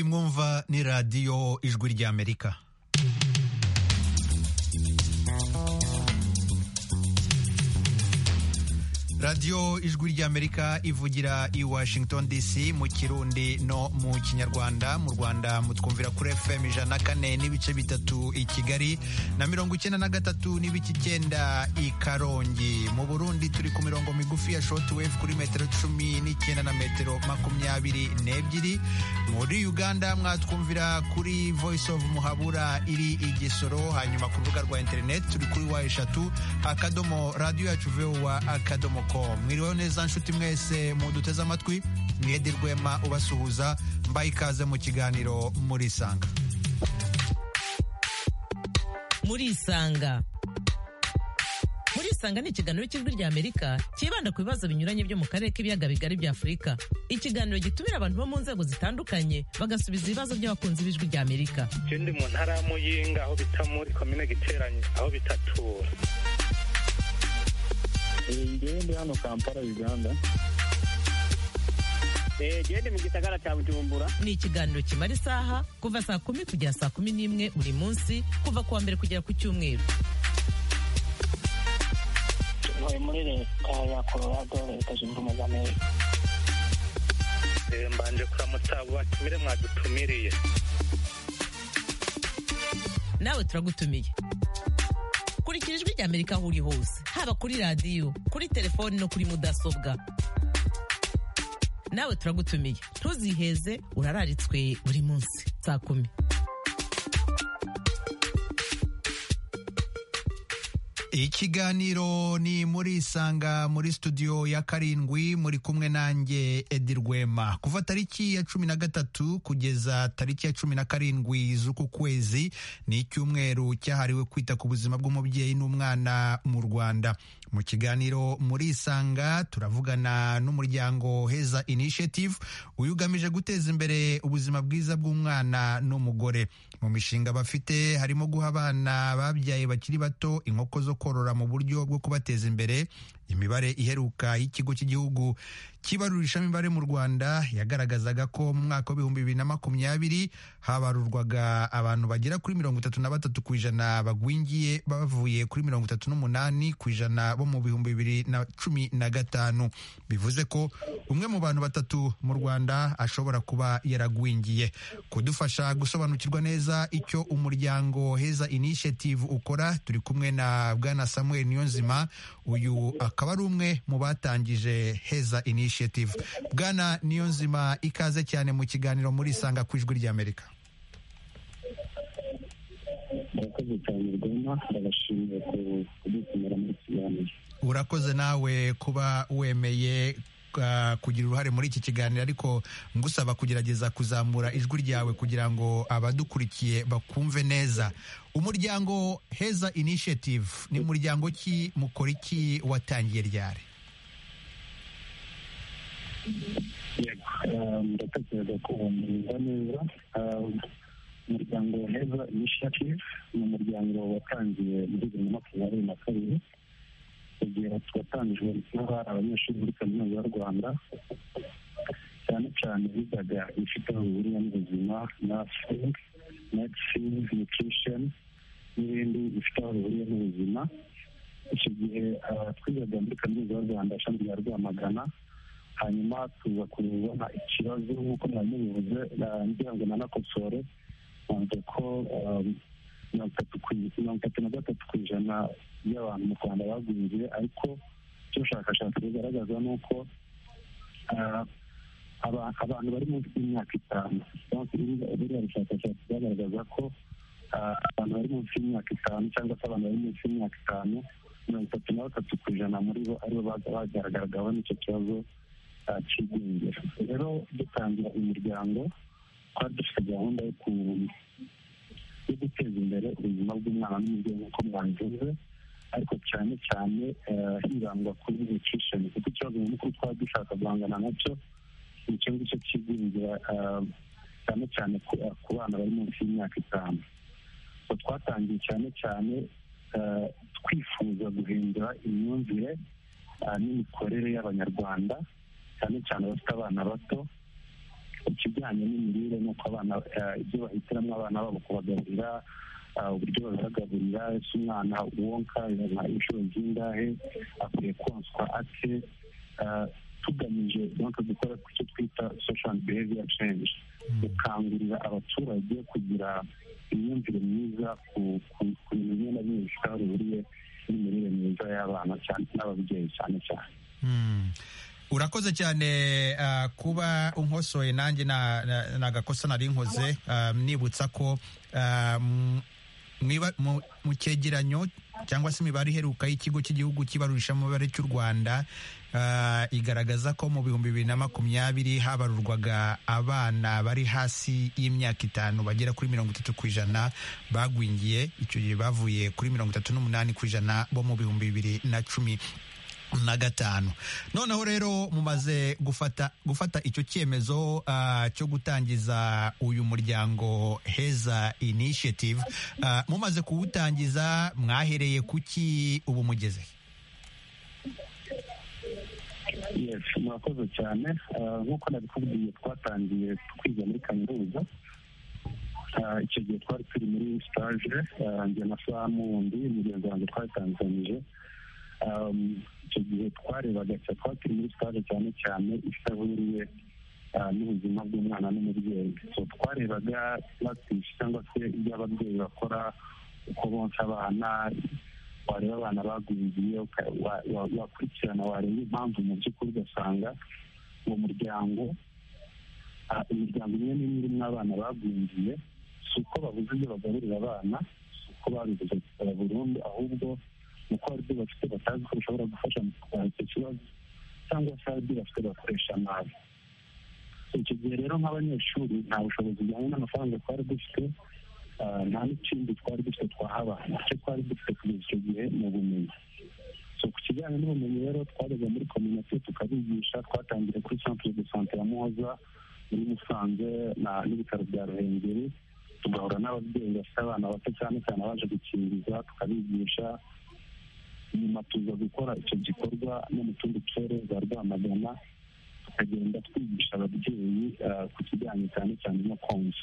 Nova ni radiyo ijwi ry'Amerika. radiyo ijwi ry'amerika ivugira i washington dc mu kirundi no mu kinyarwanda mu rwanda mutwumvira kuri fm ijana na kane n'ibice bitatu i kigali na mirongo icyenda na gatatu n'ibice icyenda i karongi mu burundi turi ku mirongo migufi ya shortwave kuri metero cumi n'icyenda na metero makumyabiri n'ebyiri muri uganda mwatwumvira kuri voice of muhabura iri i gisoro hanyuma ku rubuga rwa interineti turi kuri wa eshatu akadomo radiyo yacu vowa akadomo mwiriweho neza nshuti mwese muduteze amatwi mwede rwema ubasuhuza mbaye ikaze mu kiganiro muri isanga muri isanga muri isanga ni ikiganiro cy'ijwi rya amerika cyibanda ku bibazo binyuranye byo mu karere k'ibiyaga bigari bya afurika ikiganiro gitumira abantu bo mu nzego zitandukanye bagasubiza ibibazo by'abakunzi b'ijwi rya amerika icyo ndi mu ntara ya muyinga aho bita muri komine giteranye aho bita tura ndi hano kampala uganda gende mu gisagara cya bujumbura ni ikiganiro kimara isaha kuva saa kumi kugera saa kumi n'imwe buri munsi kuva ku wa mbere kugera ku cyumweru ntuye muri leta ya colorado leta zunze ubumwe za amerika mbanje kuramutsa batumire mwadutumiriye nawe turagutumiye kurikira ijwi rya amerika aho uri hose haba kuri radiyo kuri telefoni no kuri mudasobwa nawe turagutumiye ntuziheze urararitswe buri munsi saa kumi ikiganiro ni muri isanga muri studio ya karindwi muri kumwe nanjye edi rwema kuva tariki ya cumi na gatatu kugeza tariki ya cumi na karindwi z'uku kwezi ni icyumweru cyahariwe kwita ku buzima bw'umubyeyi n'umwana mu rwanda mu kiganiro muri isanga turavugana n'umuryango heza initiative uyu ugamije guteza imbere ubuzima bwiza bw'umwana n'umugore mu mishinga bafite harimo guha abana babyaye bakiri bato inkoko zo korora mu buryo bwo kubateza imbere imibare iheruka y'ikigo cy'igihugu cy'ibarurishamibare mu rwanda yagaragazaga ko mu mwaka w'ibihumbi bibiri na makumyabiri habarurwaga abantu bagera kuri mirongo itatu na batatu ku ijana bagwingiye bavuye kuri mirongo itatu n'umunani ku ijana bo mu bihumbi bibiri na cumi na gatanu bivuze ko umwe mu bantu batatu mu rwanda ashobora kuba yaragwingiye kudufasha gusobanukirwa neza icyo umuryango heza initiative ukora turi kumwe na bwana samuel niyonzima uyu akaba ari umwe mu batangije heza initiative initiative bwana niyo nzima ikaze cyane mu kiganiro muri isanga ku ijwi ry'amerika murakoze cyane rwema ndabashimiye kudutumira muri kiganiro urakoze nawe kuba wemeye kugira uruhare muri iki kiganiro ariko ngusaba kugerageza kuzamura ijwi ryawe kugira ngo abadukurikiye bakumve neza umuryango heza initiative ni umuryango ki mukora iki watangiye ryari ndatekereza ko wumva neza umuryango wa heza initiative ni umuryango watangiye muri bibiri na makumyabiri na kabiri igihe watangijwe kuba hari abanyeshuri muri kaminuza y'u rwanda cyane cyane bigaga ibifite aho bihuriye n'ubuzima nursing medicine nutrition n'ibindi bifite aho bihuriye n'ubuzima icyo gihe twigaga muri kaminuza y'u rwanda ishami rya rwamagana hanyuma tuza kubona ikibazo nk'uko mwari mubivuze ngira ngo nanakosore nkumva ko mirongo itatu na gatatu ku ijana by'abantu mu rwanda bagwingiye ariko icyo ubushakashatsi bugaragaza ni uko abantu bari munsi y'imyaka itanu buriya bushakashatsi bwagaragaza ko abantu bari munsi y'imyaka itanu cyangwa se abantu bari munsi y'imyaka itanu mirongo itatu na batatu ku ijana muri bo aribo bagaragaragaho n'icyo kibazo cy'igwingira rero dutangira umuryango twari dufite gahunda yo guteza imbere ubuzima bw'umwana n'umubyeyi nk'uko mwabivuze ariko cyane cyane hibandwa kuri nutrition kuko ikibazo nyamukuru twaba dushaka guhangana nacyo ni ikibazo cyo cy'igwingira cyane cyane ku bana bari munsi y'imyaka itanu twatangiye cyane cyane twifuza guhindura imyumvire n'imikorere y'abanyarwanda cyane cyane abafite abana bato ikijyanye n'imirire n'uko abana ibyo bahitiramo abana babo kubagaburira uburyo babibagaburira ese umwana wonka bibaha inshuro zingahe akwiye konswa ate tugamije donc gukora ku cyo twita social behavior change gukangurira abaturage kugira imyumvire myiza ku bintu bimwe na bimwe bifite aho bihuriye n'imirire myiza y'abana cyane n'ababyeyi cyane cyane urakoze cyane kuba unkosoye nanjye nagakosa nari nkoze nibutsa ko mu cyegeranyo cyangwa se imibare iheruka y'ikigo cy'igihugu kibarurisha mibare cy'u rwanda igaragaza ko mu bihumbi bibiri na makumyabiri habarurwaga abana bari hasi y'imyaka itanu bagera kuri mirongo itatu ku ijana bagwingiye icyo gihe bavuye kuri mirongo itatu n'umunani ku ijana bo mu bihumbi bibiri na cumi na gatanu noneho rero mumaze gufata gufata icyo cyemezo cyo gutangiza uyu muryango heza initiative mumaze kuwutangiza mwahereye kuki ubu mugeze murakoze cyane nk'uko nabikubwiye twatangiye twiga muri kaminuza icyo gihe twari turi muri sitaje njye na samu wundi mugenzi wanjye twatanganyije icyo gihe twarebaga cyangwa turi muri sitaje cyane cyane isaburiye n'ubuzima bw'umwana n'umubyeyi twarebaga puragitisi cyangwa se ibyo ababyeyi bakora uko bonsa abana wareba abana bagwiriye wakurikirana wareba impamvu mu by'ukuri ugasanga uwo muryango imiryango imwe n'imwe irimo abana bagwiriye si uko babuze ibyo bagaburira abana si uko babibuze gusaba burundu ahubwo kuko hari ibyo bafite batazi ko bishobora gufasha mu kurwanya icyo kibazo cyangwa se hari ibyo bafite bakoresha nabi icyo gihe rero nk'abanyeshuri nta bushobozi bujyanye n'amafaranga twari dufite nta n'ikindi twari dufite twahabana icyo twari dufite kugeza icyo gihe ni ubumenyi ku kijyanye n'ubumenyi rero twajyaga muri kominite tukabigisha twatangiye kuri centre de sante ya muhoza muri musanze n'ibitaro bya ruhengeri tugahura n'ababyeyi bafite abana bato cyane cyane abaje gukingiza tukabigisha nyuma tuza gukora icyo gikorwa no mu tundi turere za rwamagana tukagenda twigisha ababyeyi ku kijyanye cyane cyane no konsa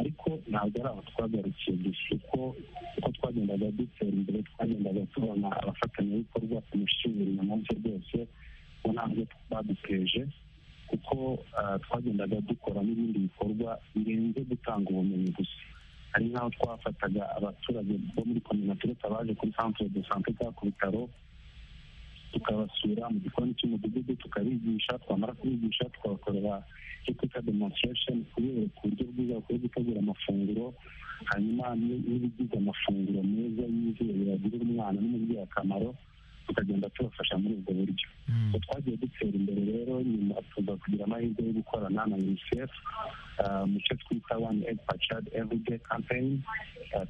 ariko ntabwo ari aho twagarukiye gusa kuko uko twagendaga dutera imbere twagendaga tubona abafatanyabikorwa ku mushinga inyuma bye rwose ubu ntabwo baduteje kuko twagendaga dukora n'ibindi bikorwa birenze gutanga ubumenyi gusa hari nk'aho twafataga abaturage bo muri kominatirete baje kuri centre de sante cyangwa ku bitaro tukabasura mu gikoni cy'umudugudu tukabigisha twamara kubigisha tukabakorera icyo twita demonstration kubereka uburyo bwiza bakwiye gutegura amafunguro hanyuma n'ibigize amafunguro meza yizewe yagirira umwana n'umubyeyi akamaro tukagenda tubafasha muri ubwo buryo twagiye dutera imbere rero nyuma tuza kugira amahirwe yo gukorana na unicef mu cyo twita one egg per child everyday campaign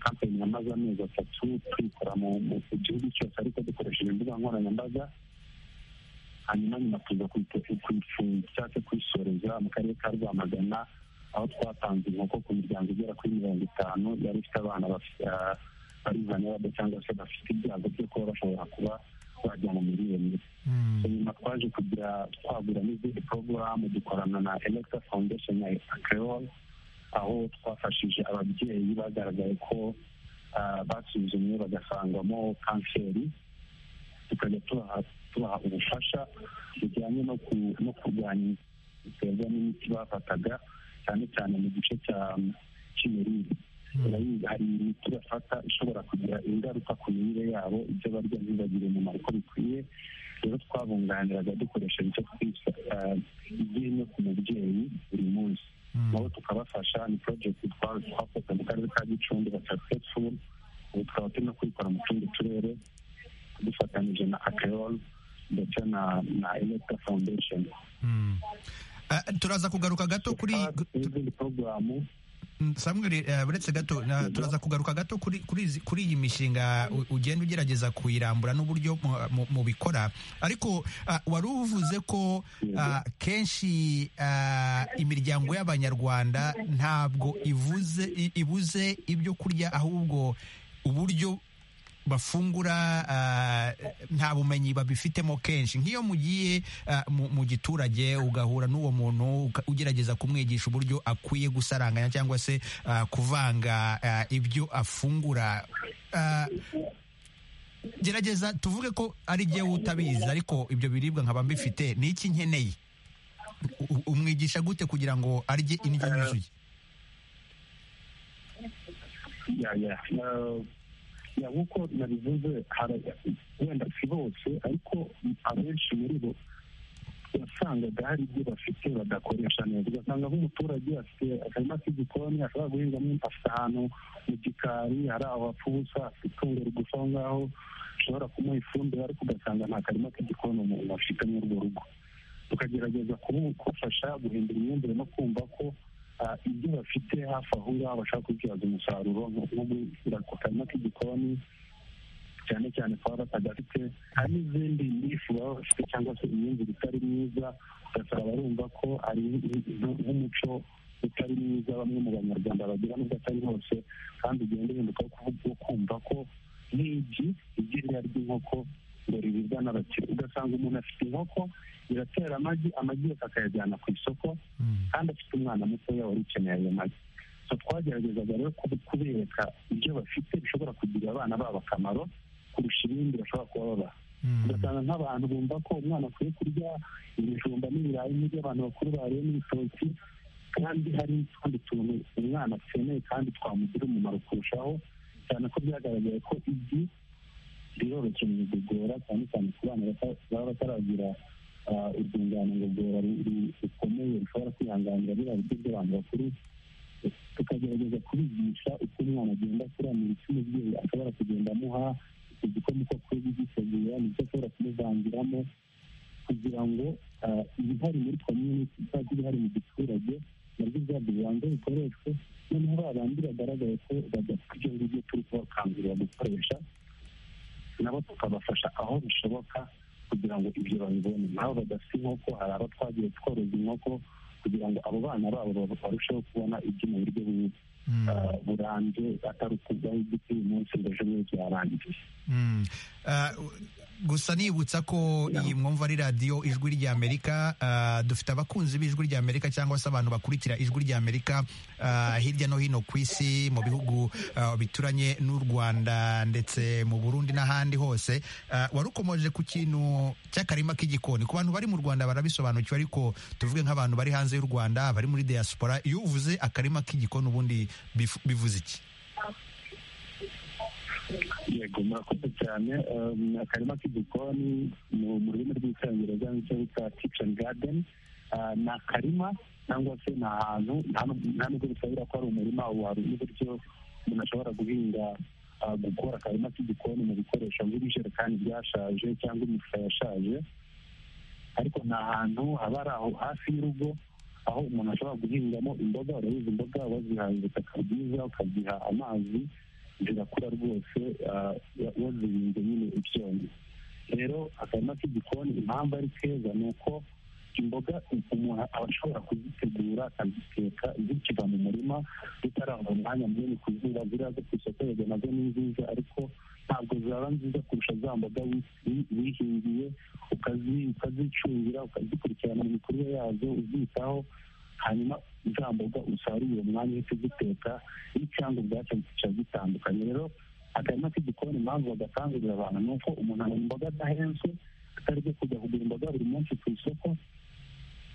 campaign yamaze amezi atatu tuyikora mu gihugu cyose ariko dukoresheje imbuga nkoranyambaga hanyuma nyuma tuza kuyifunga cyangwa se kuyisoreza mu karere ka rwamagana aho twatanze inkoko ku miryango igera kuri mirongo itanu yari ifite abana bari vulnerable cyangwa se bafite ibyago byo kuba bashobora kuba bajya mu mirire mibi nyuma twaje kugira twagura n'izindi porogaramu dukorana na electa foundation ya akeol aho twafashije ababyeyi bagaragaye ko basuzumye bagasangamo kanseri tukajya tubaha ubufasha bujyanye no kurwanya biterwa n'imiti bafataga cyane cyane mu gice cy'imirire hari imiti bafata ishobora kugira ingaruka ku mirire yabo ibyo barya ntibagire umumaro uko bikwiye rero twabunganiraga dukoresheje icyo twita ibyinyo ku mubyeyi buri munsi nabo tukabafasha ni porojegiti twakoze mu karere ka gicumbi batakesifuru ubu tukaba turimo kuyikora mu tundi turere dufatanyije na akeroru ndetse na na electa foundation turaza kugaruka gato kuri n'izindi porogaramu samuel buretse gato turaza kugaruka gato kuri iyi mishinga ugenda ugerageza kuyirambura n'uburyo mubikora ariko wari uvuze ko kenshi imiryango y'abanyarwanda ntabwo ibuze ibyo kurya ahubwo uburyo bafungura ah, nta bumenyi babifitemo kenshi nk'iyo mugiye ah, mu- mu giturage ugahura n'uwo muntu uka- ugerageza kumwigisha uburyo akwiye gusaranganya cyangwa se ah, kuvanga ah, ibyo afungura Ah, gerageza tuvuge ko ari jyewe utabizi ariko ibyo biribwa nkaba mbifite ni iki nkeneye U- umwigisha gute kugira ngo arye indyo yuzuye ya ya na- ya nk'uko nabivuze hari- wenda si bose ariko abenshi muri bo wasangaga hari ibyo bafite badakoresha neza ugasanga nk'umuturage afite akarima k'igikoni ashobora guhingamo afite ahantu mu gikari hari aho hapfa ubusa afite itungo rigufa aho ngaho ashobora kumuha ifumbire ariko ugasanga nta karima k'igikoni umuntu afite muri urwo rugo tukagerageza kubafasha guhindura imyumvire no kumva ko ah, ibyo bafite hafi aho ngaho bashaka kubyaza umusaruro nko nko gushyira ku karima k'igikoni cyane cyane kuba batagafite hari n'izindi nifu baba bafite cyangwa se imyumvire itari myiza ugasanga barumva ko ari nk- nk'umuco utari mwiza bamwe mu banyarwanda bagira nubwo atari hose kandi ugenda uhinduka wo kuvuga wo kumva ko nk'igi igi ririya ry'inkoko ngo riribwa n'abakire ugasanga umuntu afite inkoko iratera amagi amagi yose akayajyana ku isoko kandi afite umwana mutoya wari ukeneye ayo magi so twageragezaga rero kubi- kubereka ibyo bafite bishobora kugirira abana babo akamaro kurusha ibindi bashobora kuba babaha ugasanga nk'abantu bumva ko umwana akwiye kurya ibijumba n'ibirayi n'ibyo abantu bakuru bariye n'ibitoki kandi hari n'utundi tuntu umwana akeneye kandi twamugira umumaro kurushaho cyane ko byagaragaye ko igi riroroshye mu igogora cyane cyane ku bana bata- baba bataragira ah, urwungano ngogora ru- ru- rukomeye rushobora kwihanganira biriya biryo by'abantu bakuru tukagerageza kubigisha uko umwana agenda akuranira icyo umubyeyi ashobora kugenda amuha icyo gikoma uko akwiye kugitegura nicyo ashobora kumuvangiramo kugira ngo ah, ibihari muri komyuniti izajye ibihari mu giturage nabyo byabyo bibanza bikoreshwe noneho ba bandi bagaragaye ko badafite ibyo ngibyo turi kubakangurira gukoresha nabo tukabafasha aho bishoboka kugira ngo ibyo babibone nabo badafite inkoko hari abo twagiye tworoza inkoko kugira ngo abo bana babo baba- barusheho kubona ibyo mu buryo bu- ah, burambye atari ukuvaho igiti uyu munsi ngo ejo bundi byarangiye Mm. Ah, gusa nibutsa ko iyi mwumva ari radiyo ijwi ry'amerika ah, dufite abakunzi b'ijwi ry'amerika cyangwa se abantu bakurikira ijwi ry'amerika ah, hirya no hino ku isi mu bihugu ah, bituranye n'u rwanda ndetse mu burundi n'ahandi hose Ah, wari ukomoje ku kintu cy'akarima k'igikoni ku bantu bari mu rwanda barabisobanukiwe ariko tuvuge nk'abantu bari hanze y'u rwanda bari muri diaspora iyo uvuze akarima k'igikoni ubundi bifu- bivuze iki yego murakoze cyane Um, akarima k'igikoni mu mu rurimi rw'icyongereza nicyo bita kitchen garden Ah, ni akarima cyangwa se ni ahantu nta n'ubwo- nta nubwo bisabira ko ari umurima wari n'uburyo umuntu ashobora guhinga ah, gukora akarima k'igikoni mu bikoresho nk'ibijerekani byashaje cyangwa imifuka yashaje ariko ni ahantu haba ari aho hafi y'urugo aho umuntu ashobora guhingamo imboga urabizi imboga wazihaye ubutaka bwiza ukaziha amazi zirakura rwose ah, wa- wazirinze nyine ibyonnyi rero akarima k'igikoni impamvu ari keza ni uko imboga umuntu aba ashobora kuzitegura akaziteka zikiva mu murima zitarava umwanya munini ku zuba ziriya zo ku isoko yego nazo ni nziza ariko ntabwo zaba nziza kurusha za mboga wi- wi- wihingiye ukazi- ukazicungira ukazikurikirana mu mikurire yazo uzitaho hanyuma za mboga usarura uwo mwanya uhita uziteka n'icyangwa ubwacyo kiba gitandukanye rero akarima k'igikoni impamvu bagakangurira abantu ni uko umuntu abona imboga adahenze atari byo kujya kugura imboga buri munsi ku isoko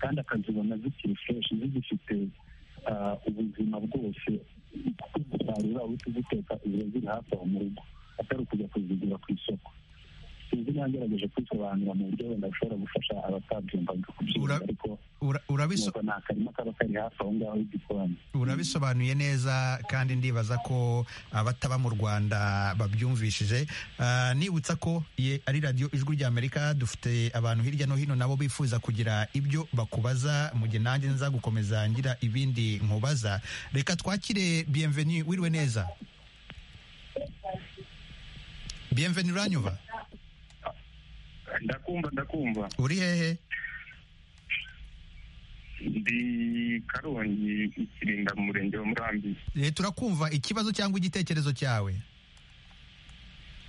kandi akazibona zikiri fureshi zigifite ah, ubuzima bwose kuko uzisarura uhita uziteka ziba ziri hafi aho mu rugo atari ukujya kuzigura ku isoko sinzi niba ngerageje kwisobanura mu buryo wenda bushobora gufasha abatabyumvaga kubyumva Ura- ariko Ura- urabiso nuko ni akarima kaba kari hafi aho ngaho y'igikoni urabisobanuye neza kandi ndibaza ko abataba mu rwanda babyumvishije Ah, nibutsa ko ye- ari radiyo ijwi ry'amerika dufite abantu hirya no hino nabo bifuza kugira ibyo bakubaza mu gihe nanjye nza gukomeza ngira ibindi nkubaza reka twakire bienvenue wiriwe neza bienvenue uranyumva ndakumva ndakumva uri hehe ndi karongi ikirinda mu murenge wa murambi Eh, turakumva ikibazo cyangwa igitekerezo cyawe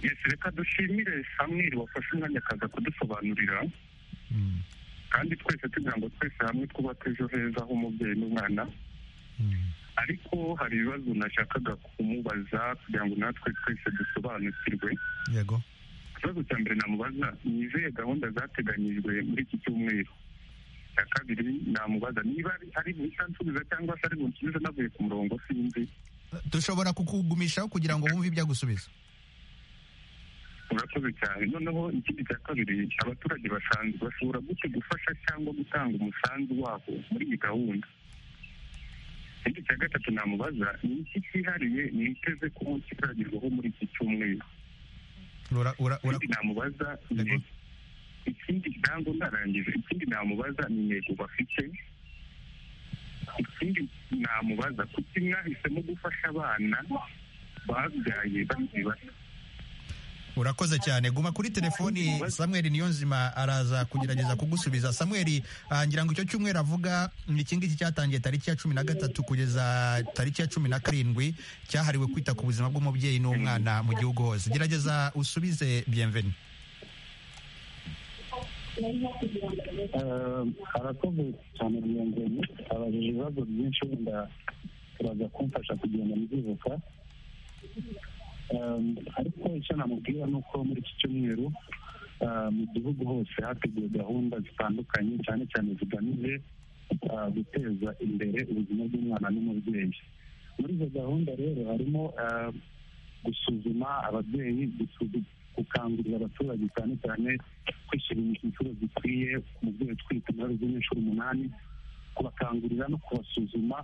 yesi reka dushimire samweri wafashe umwanya akaza kudusobanurira Mm, kandi twese tugira ngo twese hamwe twubake ejo heza h'umubyeyi n'umwana mm, ariko hari ibibazo nashakaga kumubaza kugira ngo natwe twese dusobanukirwe yego ikibazo cya mbere namubaza ni izihe gahunda zateganyijwe muri iki cyumweru icya kabiri namubaza niba ari- ari buhita nsubiza cyangwa se ari bunsubize navuye ku murongo sinzi dushobora kukugumishaho kugira ngo wumve ibyo agusubiza urakoze cyane noneho ikindi cya kabiri abaturage basanzwe bashobora gute gufasha cyangwa gutanga umusanzu wabo muri iyi gahunda ikindi cya gatatu namubaza ni iki cyihariye niteze ko kizagerwaho muri iki cyumweru Ura- ura- ura- ikindi namubaza ni- Yego. ikindi ntabwo narangije ikindi namubaza ni intego bafite ikindi namubaza kuki mwahisemo gufasha abana babyaye bakiri bato urakoze cyane guma kuri telefoni samweri niyo nzima araza kugerageza kugusubiza samweri ah, ngira ngo icyo cyumweru avuga ni iki ngiki cyatangiye tariki ya cumi na gatatu kugeza tariki ya cumi na karindwi cyahariwe kwita ku buzima bw'umubyeyi n'umwana mu gihugu hose gerageza usubize bienveni Eh, arakoze cyane biyongeye abajije ibibazo byinshi wenda turaza kumfasha kugenda mbyibuka Eh, ariko icyo namubwira ni uko muri iki cyumweru eh, mu gihugu hose hateguwe gahunda zitandukanye cyane cyane zigamije eh, guteza imbere ubuzima bw'umwana n'umubyeyi muri izo gahunda rero harimo eh, gusuzuma ababyeyi gusuzu- gukangurira abaturage cyane cyane kwishyura inshuro zikwiye umubyeyi utwite muri zimwe inshuro umunani kubakangurira no kubasuzuma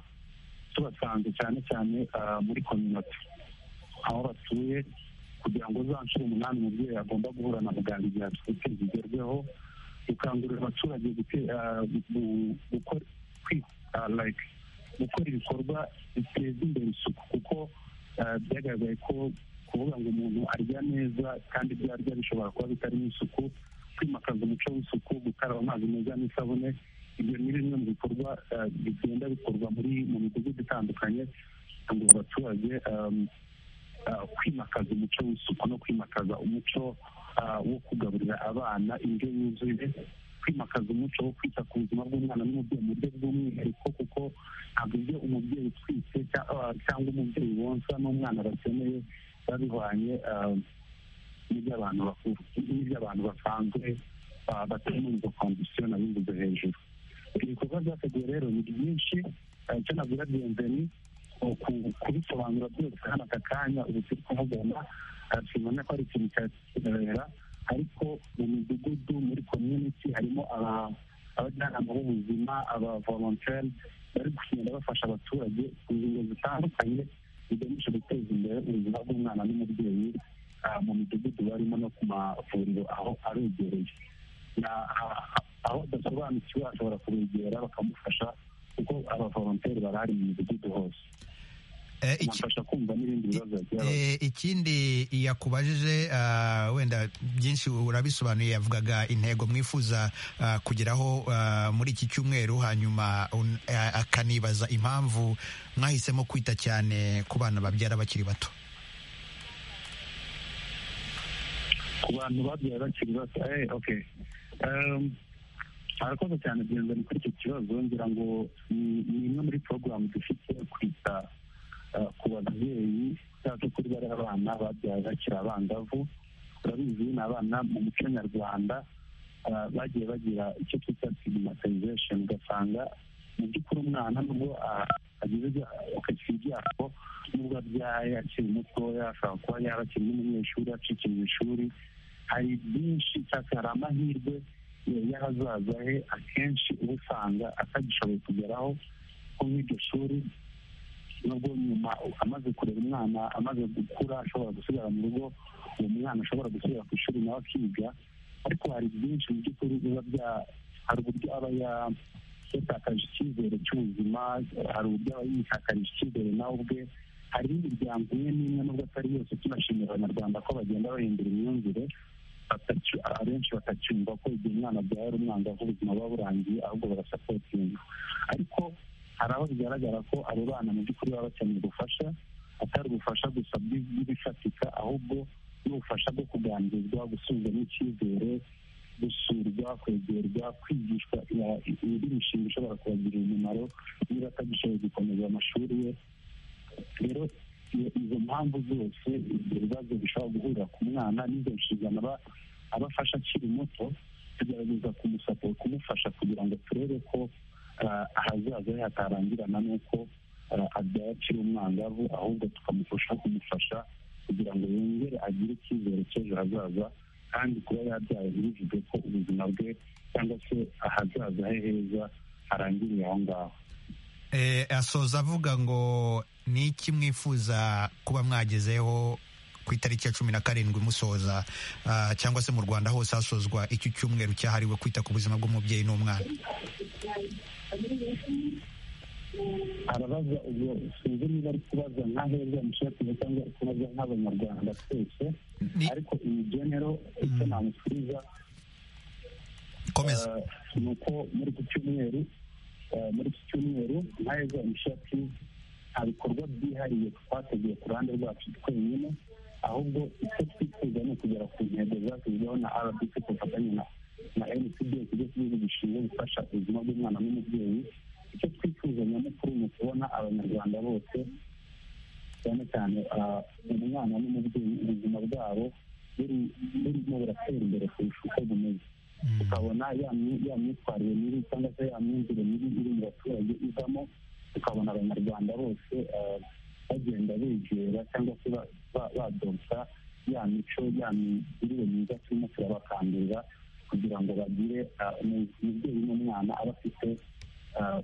tubasanze cyane cyane ah, muri kominote aho batuye kugira ngo za nshuro umunani umubyeyi agomba guhura na muganga igihe atwite zigerweho gukangurira abaturage gute- ah, gu- gukora kwi- ah, like, gukora ibikorwa biteza imbere isuku kuko ah, byagaragaye ko kuvuga ngo umuntu arya neza kandi ibyo arya bishobora kuba bitarimo isuku kwimakaza umuco w'isuku gukaraba amazi meza n'isabune ibyo ni bimwe mu bikorwa ah, bigenda bikorwa muri mu midugudu itandukanye kugira ngo abaturage ah, ah, kwimakaza umuco w'isuku no kwimakaza umuco ah, wo kugaburira abana indyo yuzuye kwimakaza umuco wo kwita ku buzima bw'umwana n'umubyeyi mu buryo bw'umwihariko kuko ntabwo ibyo umubyeyi utwite cya- ah, cyangwa umubyeyi wonsa n'umwana bakeneye biba bihwanye ah, n'iby'abantu bakuru n'iby'abantu basanzwe ah, batari muri izo kondisiyo nabivuze hejuru ibikorwa byateguwe rero ni byinshi ah, icyo nabwira biyenzeni kubisobanura byose hano aka kanya ubu turi kuvugana ah, tubona ko ari ikintu cyakibera ariko mu midugudu muri community harimo aba- abajyanama b'ubuzima aba volontaire bari kugenda bafasha abaturage ku ngingo zitandukanye zigamije guteza imbere ubuzima bw'umwana n'umubyeyi ah, mu midugudu barimo no ku mavuriro aho aregereye Na- ah, ah, aho adasobanukiwe ashobora kubegera bakamufasha kuko abavolonteri barahari mu midugudu hose Eh, iki- bamufasha kumva n'ibindi bibazo bagira Eh, ikindi yakubajije ah, wenda byinshi urabisobanuye yavugaga intego mwifuza ah, kugeraho ah, muri iki cyumweru hanyuma un- ah, akanibaza impamvu mwahisemo kwita cyane ku bana babyara bakiri bato ku bantu babyaye bakiri bato eh, okay Em, harakoze cyane biyenzani kuri icyo kibazo ngira ngo ni ni imwe muri porogaramu dufite yo kwita eh, ku babyeyi cyangwa kuri bariya abana babyaye bakiri abangavu turabizi ni abana mu muco nyarwanda eh, bagiye bagira icyo twita stigmatization ugasanga mu by'ukuri umwana nubwo ah, agize ibya- akagira ibyago nubwo abyaye akiri mutoya ashobora kuba yaba akiri n'umunyeshuri acikira mu ishuri hari byinshi cyangwa hari amahirwe eh, y'ahazaza he akenshi uba usanga atagishoboye kugeraho nko nk'iryo shuri nubwo nyuma amaze kurera umwana amaze gukura ashobora gusigara mu rugo uwo mwana ashobora gusubira ku ishuri nawe akiga ariko hari byinshi mu by'ukuri biba bya hari uburyo aba ya- yatakaje icyizere cy'ubuzima hari uburyo aba yitakaje icyizere nawe ubwe hari n'imiryango imwe n'imwe nubwo atari yose tunashimira abanyarwanda ko bagenda bahindura imyumvire batacyu- abenshi batacyumva ko igihe umwana abyaye ari umwangavu ubuzima buba burangiye ahubwo barasapotinga ariko hari aho bigaragara ko abo bana mu by'ukuri baba bakeneye ubufasha atari ubufasha gusa bw'ibifatika ahubwo n'ubufasha bwo kuganirizwa gusubizamo icyizere gusurwa kwegerwa kwigishwa indi mishinga ishobora kubagirira umumaro niba atagishoboye gukomeza amashuri ye rero izo mpamvu zose ibyo bibazo bishobora guhurira ku mwana n'izo nshingano abafasha akiri muto tugerageza kumusaporo kumufasha kugira ngo turebe ko ahazaza he hatarangirana n'uko abyaye akiri umwangavu ahubwo tukamufasha kumufasha kugira ngo yongere agire icyizere cy'ejo hazaza kandi kuba yabyaye ntibivuge ko ubuzima bwe cyangwa se ahazaza he heza harangiriye aho ngaho asoza avuga ngo ni iki mwifuza kuba mwagezeho ku itariki ya cumi na karindwi musoza cyangwa se mu rwanda hose hasozwa iki cyumweru cyahariwe kwita ku buzima bw'umubyeyi n'umwana arabaza ubwo sinzi niba ari kubaza nka heza mushakiza cyangwa ari kubaza nk'abanyarwanda twese ariko iyi genero icyo namusubiza komeza ni uko muri iki cyumweru muri iki cyumweru nka heza mushaki nta bikorwa byihariye twateguye ku ruhande rwacu twenyine ahubwo icyo twifuza ni ukugera ku ntego zashyizweho na rbc ku bufatanye na ncd ikigo cy'igihugu gishinzwe gufasha ubuzima bw'umwana n'umubyeyi icyo twifuza nyamukuru ni ukubona abanyarwanda bose cyane cyane umwana n'umubyeyi ubuzima bwabo burimo buratera imbere kurusha uko bumeze tukabona ya myitwarire mibi cyangwa se ya myumvire mibi iri mu baturage ivamo tukabona abanyarwanda bose bagenda begera cyangwa se badonsa ya mico ya migirire myiza turimo turabakangurira kugira ngo bagire umubyeyi n'umwana aba afite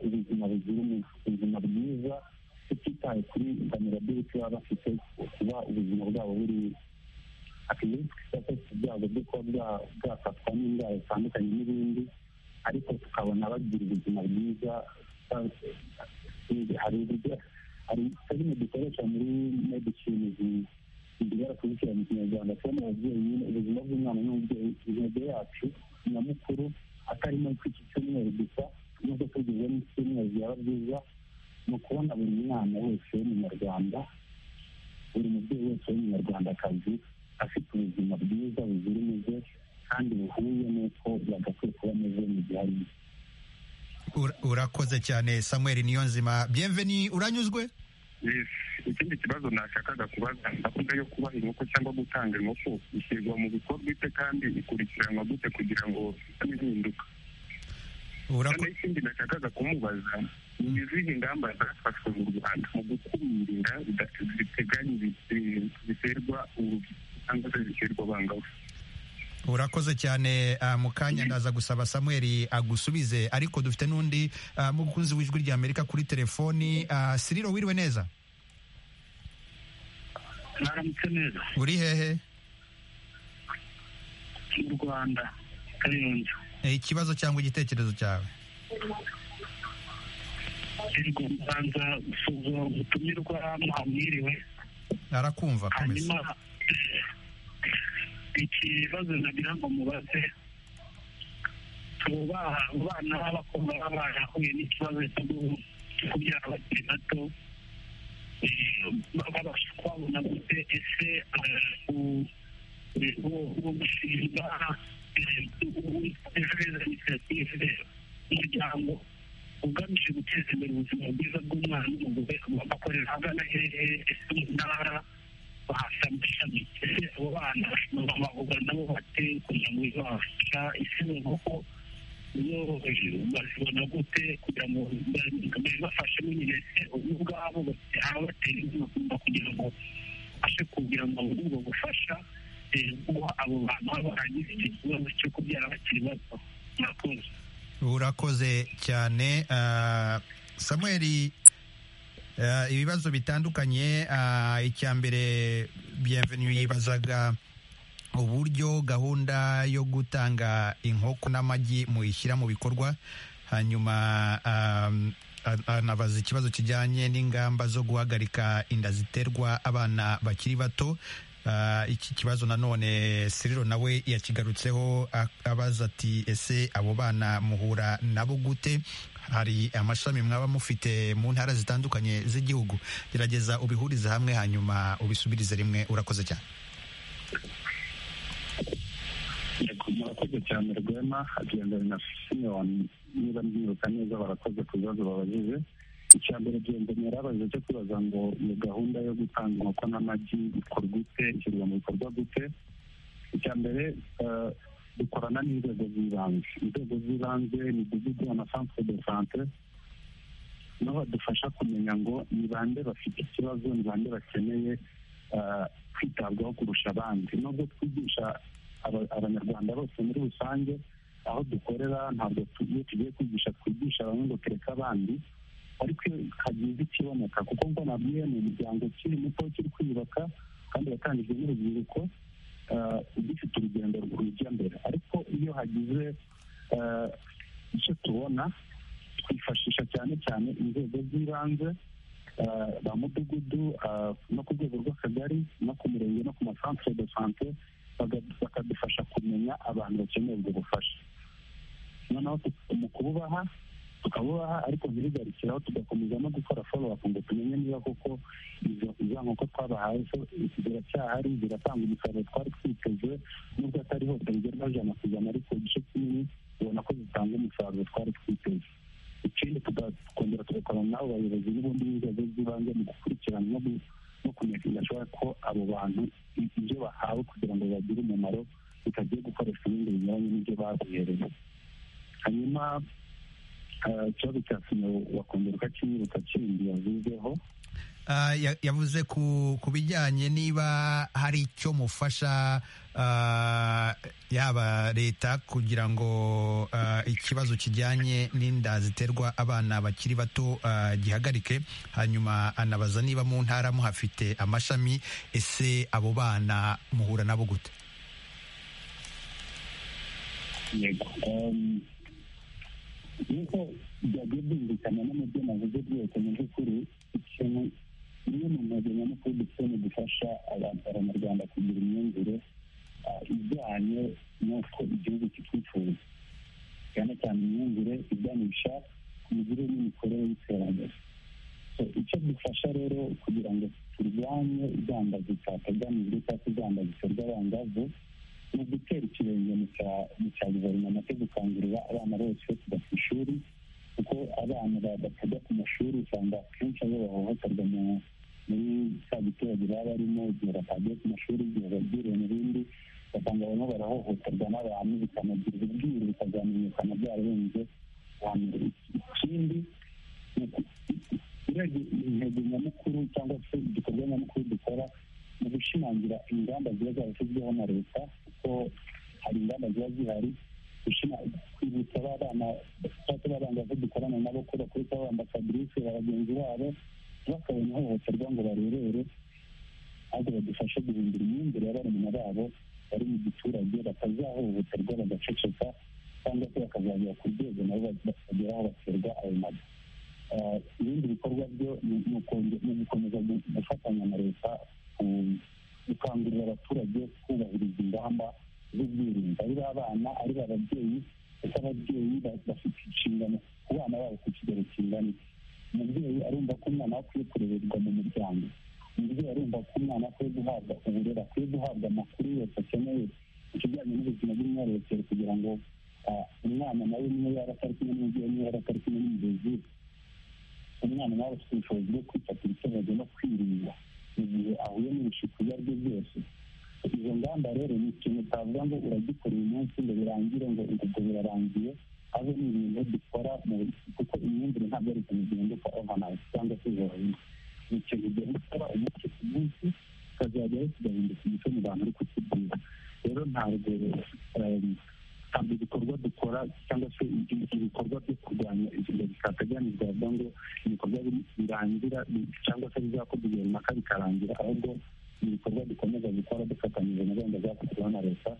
ubuzima buzira umuze ubuzima bwiza tutitaye kuri vulnerability baba bafite kuba ubuzima bwabo buri akeneye twita ku byago byo kuba bwafatwa n'indwara zitandukanye n'ibindi ariko tukabona bagira ubuzima bwiza hari uburyo hari serime dukoresha muri medicine zigera kubikira mu kinyarwanda kubona ababyeyi nyine ubuzima bw'umwana n'umubyeyi intego yacu nyamukuru atarimo kw'iki cyumweru gusa nubwo tugize n'icyumweru byaba byiza ni ukubona buri mwana wese w'umunyarwanda buri mubyeyi wese w'umunyarwandakazi afite ubuzima bwiza buzira umuze kandi buhuye n'uko yagakwiye kuba ameze mu gihe arimo urakoze cyane samuel niyonzima bienveni uranyuzwe ikindi kibazo nashakaga kubaza gahunda yo kubaha inkoko cyangwa gutanga inkoko ishyirwa mu bikorwa ite kandi ikurikiranwa gute kugira ngo ihinduka kandi ikindi nashakaga kumubaza ni izihe ingamba zafashwe mu rwanda mu gukumira ziteganye ziterwa urubyiruko cyangwa se ziterwa abangavu urakoze cyane mu kanya ndaza gusaba samuel agusubize ariko dufite n'undi mukunzi w'ijwi ry'amerika kuri telefoni siriro wiriwe neza mwaramutse neza uri hehe mu rwanda kayonza ikibazo cyangwa igitekerezo cyawe ego mbanza gusuzuma ubutumirwa mwamwiriwe arakumva hanyuma ikibazo nagira ngo mubaze tubaha abana b'abakobwa baba barahuye n'ikibazo cyo kubyara bakiri bato babasha kwabona gute ese uwo mushinga w'ejo inisiyative umuryango ugamije guteza imbere ubuzima bwiza bw'umwana n'umugore bakorera ahagana hehe ese mu ntara bahasambishami ese abo bana bashobora bavuga nabo bate kugira ngo babafasha ese ni nk'uko iyo bazibona gute kugira ngo babafashe nyine ese ubwabo ababatera inkunga kugira ngo babashe kugira ngo ubwo gufasha guha abo bantu baba baragize icyo kibazo cyo kubyara bakiri bato murakoze urakoze cyane samuel ibibazo bitandukanye icya mbere bienvenue yibazaga uburyo gahunda yo gutanga inkoko n'amagi muyishyira mu bikorwa hanyuma anabaza ikibazo kijyanye n'ingamba zo guhagarika inda ziterwa abana bakiri bato iki kibazo nanone siriro nawe yakigarutseho abaza ati ese abo bana muhura nabo gute hari amashami mwaba mufite mu ntara zitandukanye z'igihugu gerageza ubihurize hamwe hanyuma ubisubirize rimwe urakoze cyane murakoze cyane rwema hagendana na simiyoni niba mbibuka neza barakoze ku bibazo babajije icya mbere genda yarabaje cyo kubaza ngo ni gahunda yo gutanga inkoko n'amagi ikorwa ite ishyirwa mu bikorwa gute icya mbere dukorana n'inzego z'ibanze inzego z'ibanze imidugudu amasantere de sante niho badufasha kumenya ngo ni bande bafite ikibazo ni bande bakeneye kwitabwaho kurusha abandi nubwo twigisha abanyarwanda bose muri rusange aho dukorera ntabwo iyo tugiye kwigisha twigisha bamwe ngo tureke abandi ariko iyo hagize ikiboneka kuko ngo nabwiye ni umuryango ukiri muto ukiri kwiyubaka kandi watangijwe n'urubyiruko dufite urugendo rujya mbere ariko iyo hagize icyo tubona twifashisha cyane cyane inzego z'ibanze ba mudugudu no ku rwego rw'akagari no ku murenge no ku masantere de sante bakadufasha kumenya abantu bakeneye ubwo bufasha noneho mu kububaha tukabubaha ariko ntibigarukiraho tugakomeza no gukora folo apu ngo tumenye niba koko izo nkoko twabahaye zo ziracyahari ziratanga umusaruro twari twiteze nubwo atari hose bigerwaho ijana ku ijana ariko igice kinini ubona ko zitanga umusaruro twari twiteze ikindi tukongera tugakorana n'abo bayobozi n'ubundi b'inzego z'ibanze mu gukurikirana no no kumenyekanisha ko abo bantu ibyo bahawe kugira ngo bagire umumaro bitagiye gukoresha ibindi binyuranye n'ibyo babuherewe hanyuma ikibazo cya sima wakongerwa kimwiruka kindi yavuzeho yavuze ku bijyanye niba hari icyo mufasha yaba leta kugira ngo ikibazo kijyanye n'inda ziterwa abana bakiri bato gihagarike hanyuma anabaza niba mu ntara muhafite amashami ese abo bana muhura nabo gute nk'uko byagiye byumvikana n'umubyeyi navuze byose mu by'ukuri ikintu imwe mu ntego nyamukuru dufite ni gufasha abantu abanyarwanda kugira imyumvire ijyanye n'uko igihugu kitwifuza cyane cyane imyumvire iganisha ku migirire n'imikorere y'iterambere icyo dufasha rero kugira ngo turwanye idandaza zitateganijwe cyangwa idandaza ziterwa abangavu ni ugutera ikirenge mu cya guverinoma cyo gukangurira abana bose kujya ku ishuri kuko abana batajya ku mashuri usanga akenshi aribo bahohoterwa muri cya giturage baba barimo igihe batagiye ku mashuri igihe babwiriwe mu bindi ugasanga barimo barahohoterwa n'abantu bikanagira ubwiru bikazamenyekana byararenze ikindi intego nyamukuru cyangwa se igikorwa nyamukuru dukora mu gushimangira ingamba ziba zarashyizweho na leta kuko hari ingamba ziba zihari kwibutsa ba bana cyangwa abangavu dukorana nabo ko bakwiye kuba bamba fabrice bagenzi babo bakabona ihohoterwa ngo barebere ahubwo badufashe guhindura imyumvire y'abarumuna babo bari mu giturage batazahohoterwa bagaceceka cyangwa se bakazagera ku rwego nabo bageraho baterwa ayo mazu ibindi bikorwa byo ni ugukomeza gufatanya na leta gukangurira abaturage kubahiriza ingamba z'ubwirinzi ari abana ari ababyeyi ndetse ababyeyi bafite inshingano ku bana babo ku kigero kingana umubyeyi arumva ko umwana we akwiye kurererwa mu muryango umubyeyi arumva ko umwana akwiye guhabwa uburere akwiye guhabwa amakuru yose akeneye ku kijyanye n'ubuzima bw'imyororokere kugira ngo umwana nawe niyo yaba atari kumwe n'umubyeyi niyo yaba atari kumwe n'umurezi umwana nawe afite ubushobozi bwo kwifatira icyemezo no kwirinda igihe ahuye n'ibishuko ibyo ari byo byose izo ngamba rero ni ikintu utavuga ngo uragikora uyu munsi ngo birangire ngo ubwo birarangiye abe ni ibintu dukora kuko imyumvire ntabwo ari ikintu gihinduka overnight cyangwa se jorahindi ni ikintu ugenda ukora umunsi ku munsi ukazajyaho kigahinduka umuco mu bantu uri kukibwira rero ntabwo ntabwo igikorwa dukora cyangwa se ibikorwa byo kurwanya igihe bitateganijwe avuga ngo ibikorwa birangira cyangwa se bizakorwa igihe runaka bikarangira ahubwo ni ibikorwa dukomeza gukora dufatanyije na gahunda zakozweho na leta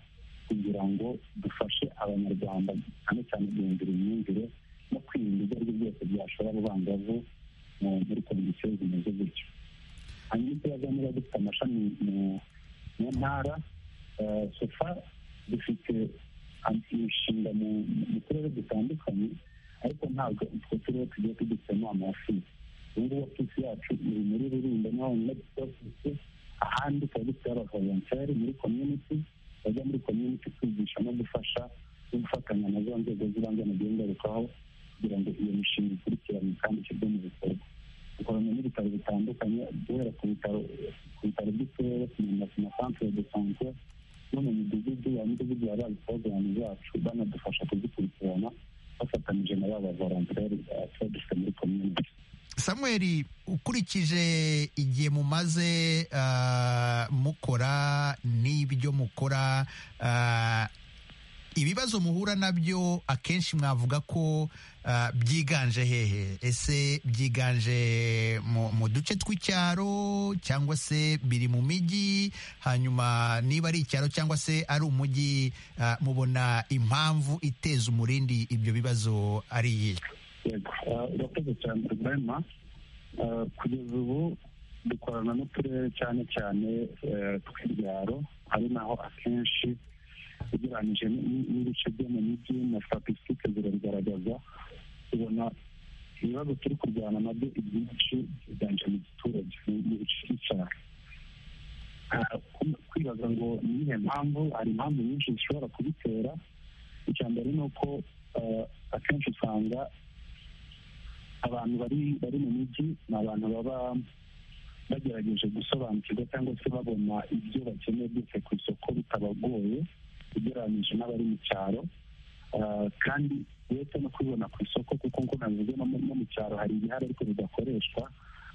kugira ngo dufashe abanyarwanda cyane cyane guhindura imyumvire no kwirinda ibyo aribyo byose byashora abangavu muri kondisiyo zimeze gutyo hanyuma ikibazo niba dufite amashami mu ntara sofa dufite imishinga mu turere dutandukanye ariko ntabwo utwo turere tugiye tugitsemo amafisi ubu ngubu ofisi yacu iri muri rulindo niho honyine dufite ofisi ahandi tukaba dufite abavolonteri muri komyuniti bajya muri komyuniti kwigisha no gufasha no gufatanya na za nzego z'ibanze mu gihe ngarukaho kugira ngo iyo mishinga ikurikiranwe kandi ishyirwe mu bikorwa dukorana n'ibitaro bitandukanye guhera ku bitaro ku bitaro by'uturere kugenda ku masantere de sante no mu midugudu ya midugudu ya ba porogaramu zacu banadufasha kuzikurikirana bafatanyije na ba bavolonteri tuba dufite muri komyuniti samuel ukurikije igihe mumaze ah, mukora n'ibyo mukora ah, ibibazo muhura nabyo akenshi mwavuga ko ah, byiganje hehe ese byiganje mu mu duce tw'icyaro cyangwa se biri mu mijyi hanyuma niba ari icyaro cyangwa se ari umujyi ah, mubona impamvu iteza umurindi ibyo bibazo ari iyihe yego Ah, urakoze cyane rwema Ah, kugeza ubu dukorana n'uturere cyane cyane eh, tw'ibyaro ari naho akenshi ugereranyije n- n- n'ibice byo mu mijyi na statisitike zirabigaragaza tubona ibibazo turi kurwana nabyo ibyinshi byiganje mu giturage mu- mu bice by'icyaro Ah, ku- kwibaza ngo ni iyihe mpamvu hari impamvu nyinshi zishobora kubitera icya mbere ni uko eh, akenshi usanga abantu bari bari mu mijyi ni abantu baba bagerageje gusobanukirwa cyangwa se babona ibyo bakeneye byose ku isoko bitabagoye ugereranyije n'abari mu cyaro Ah, kandi uretse no kubibona ku isoko kuko ngo navuze no mu no mu cyaro hari ibihari ariko bidakoreshwa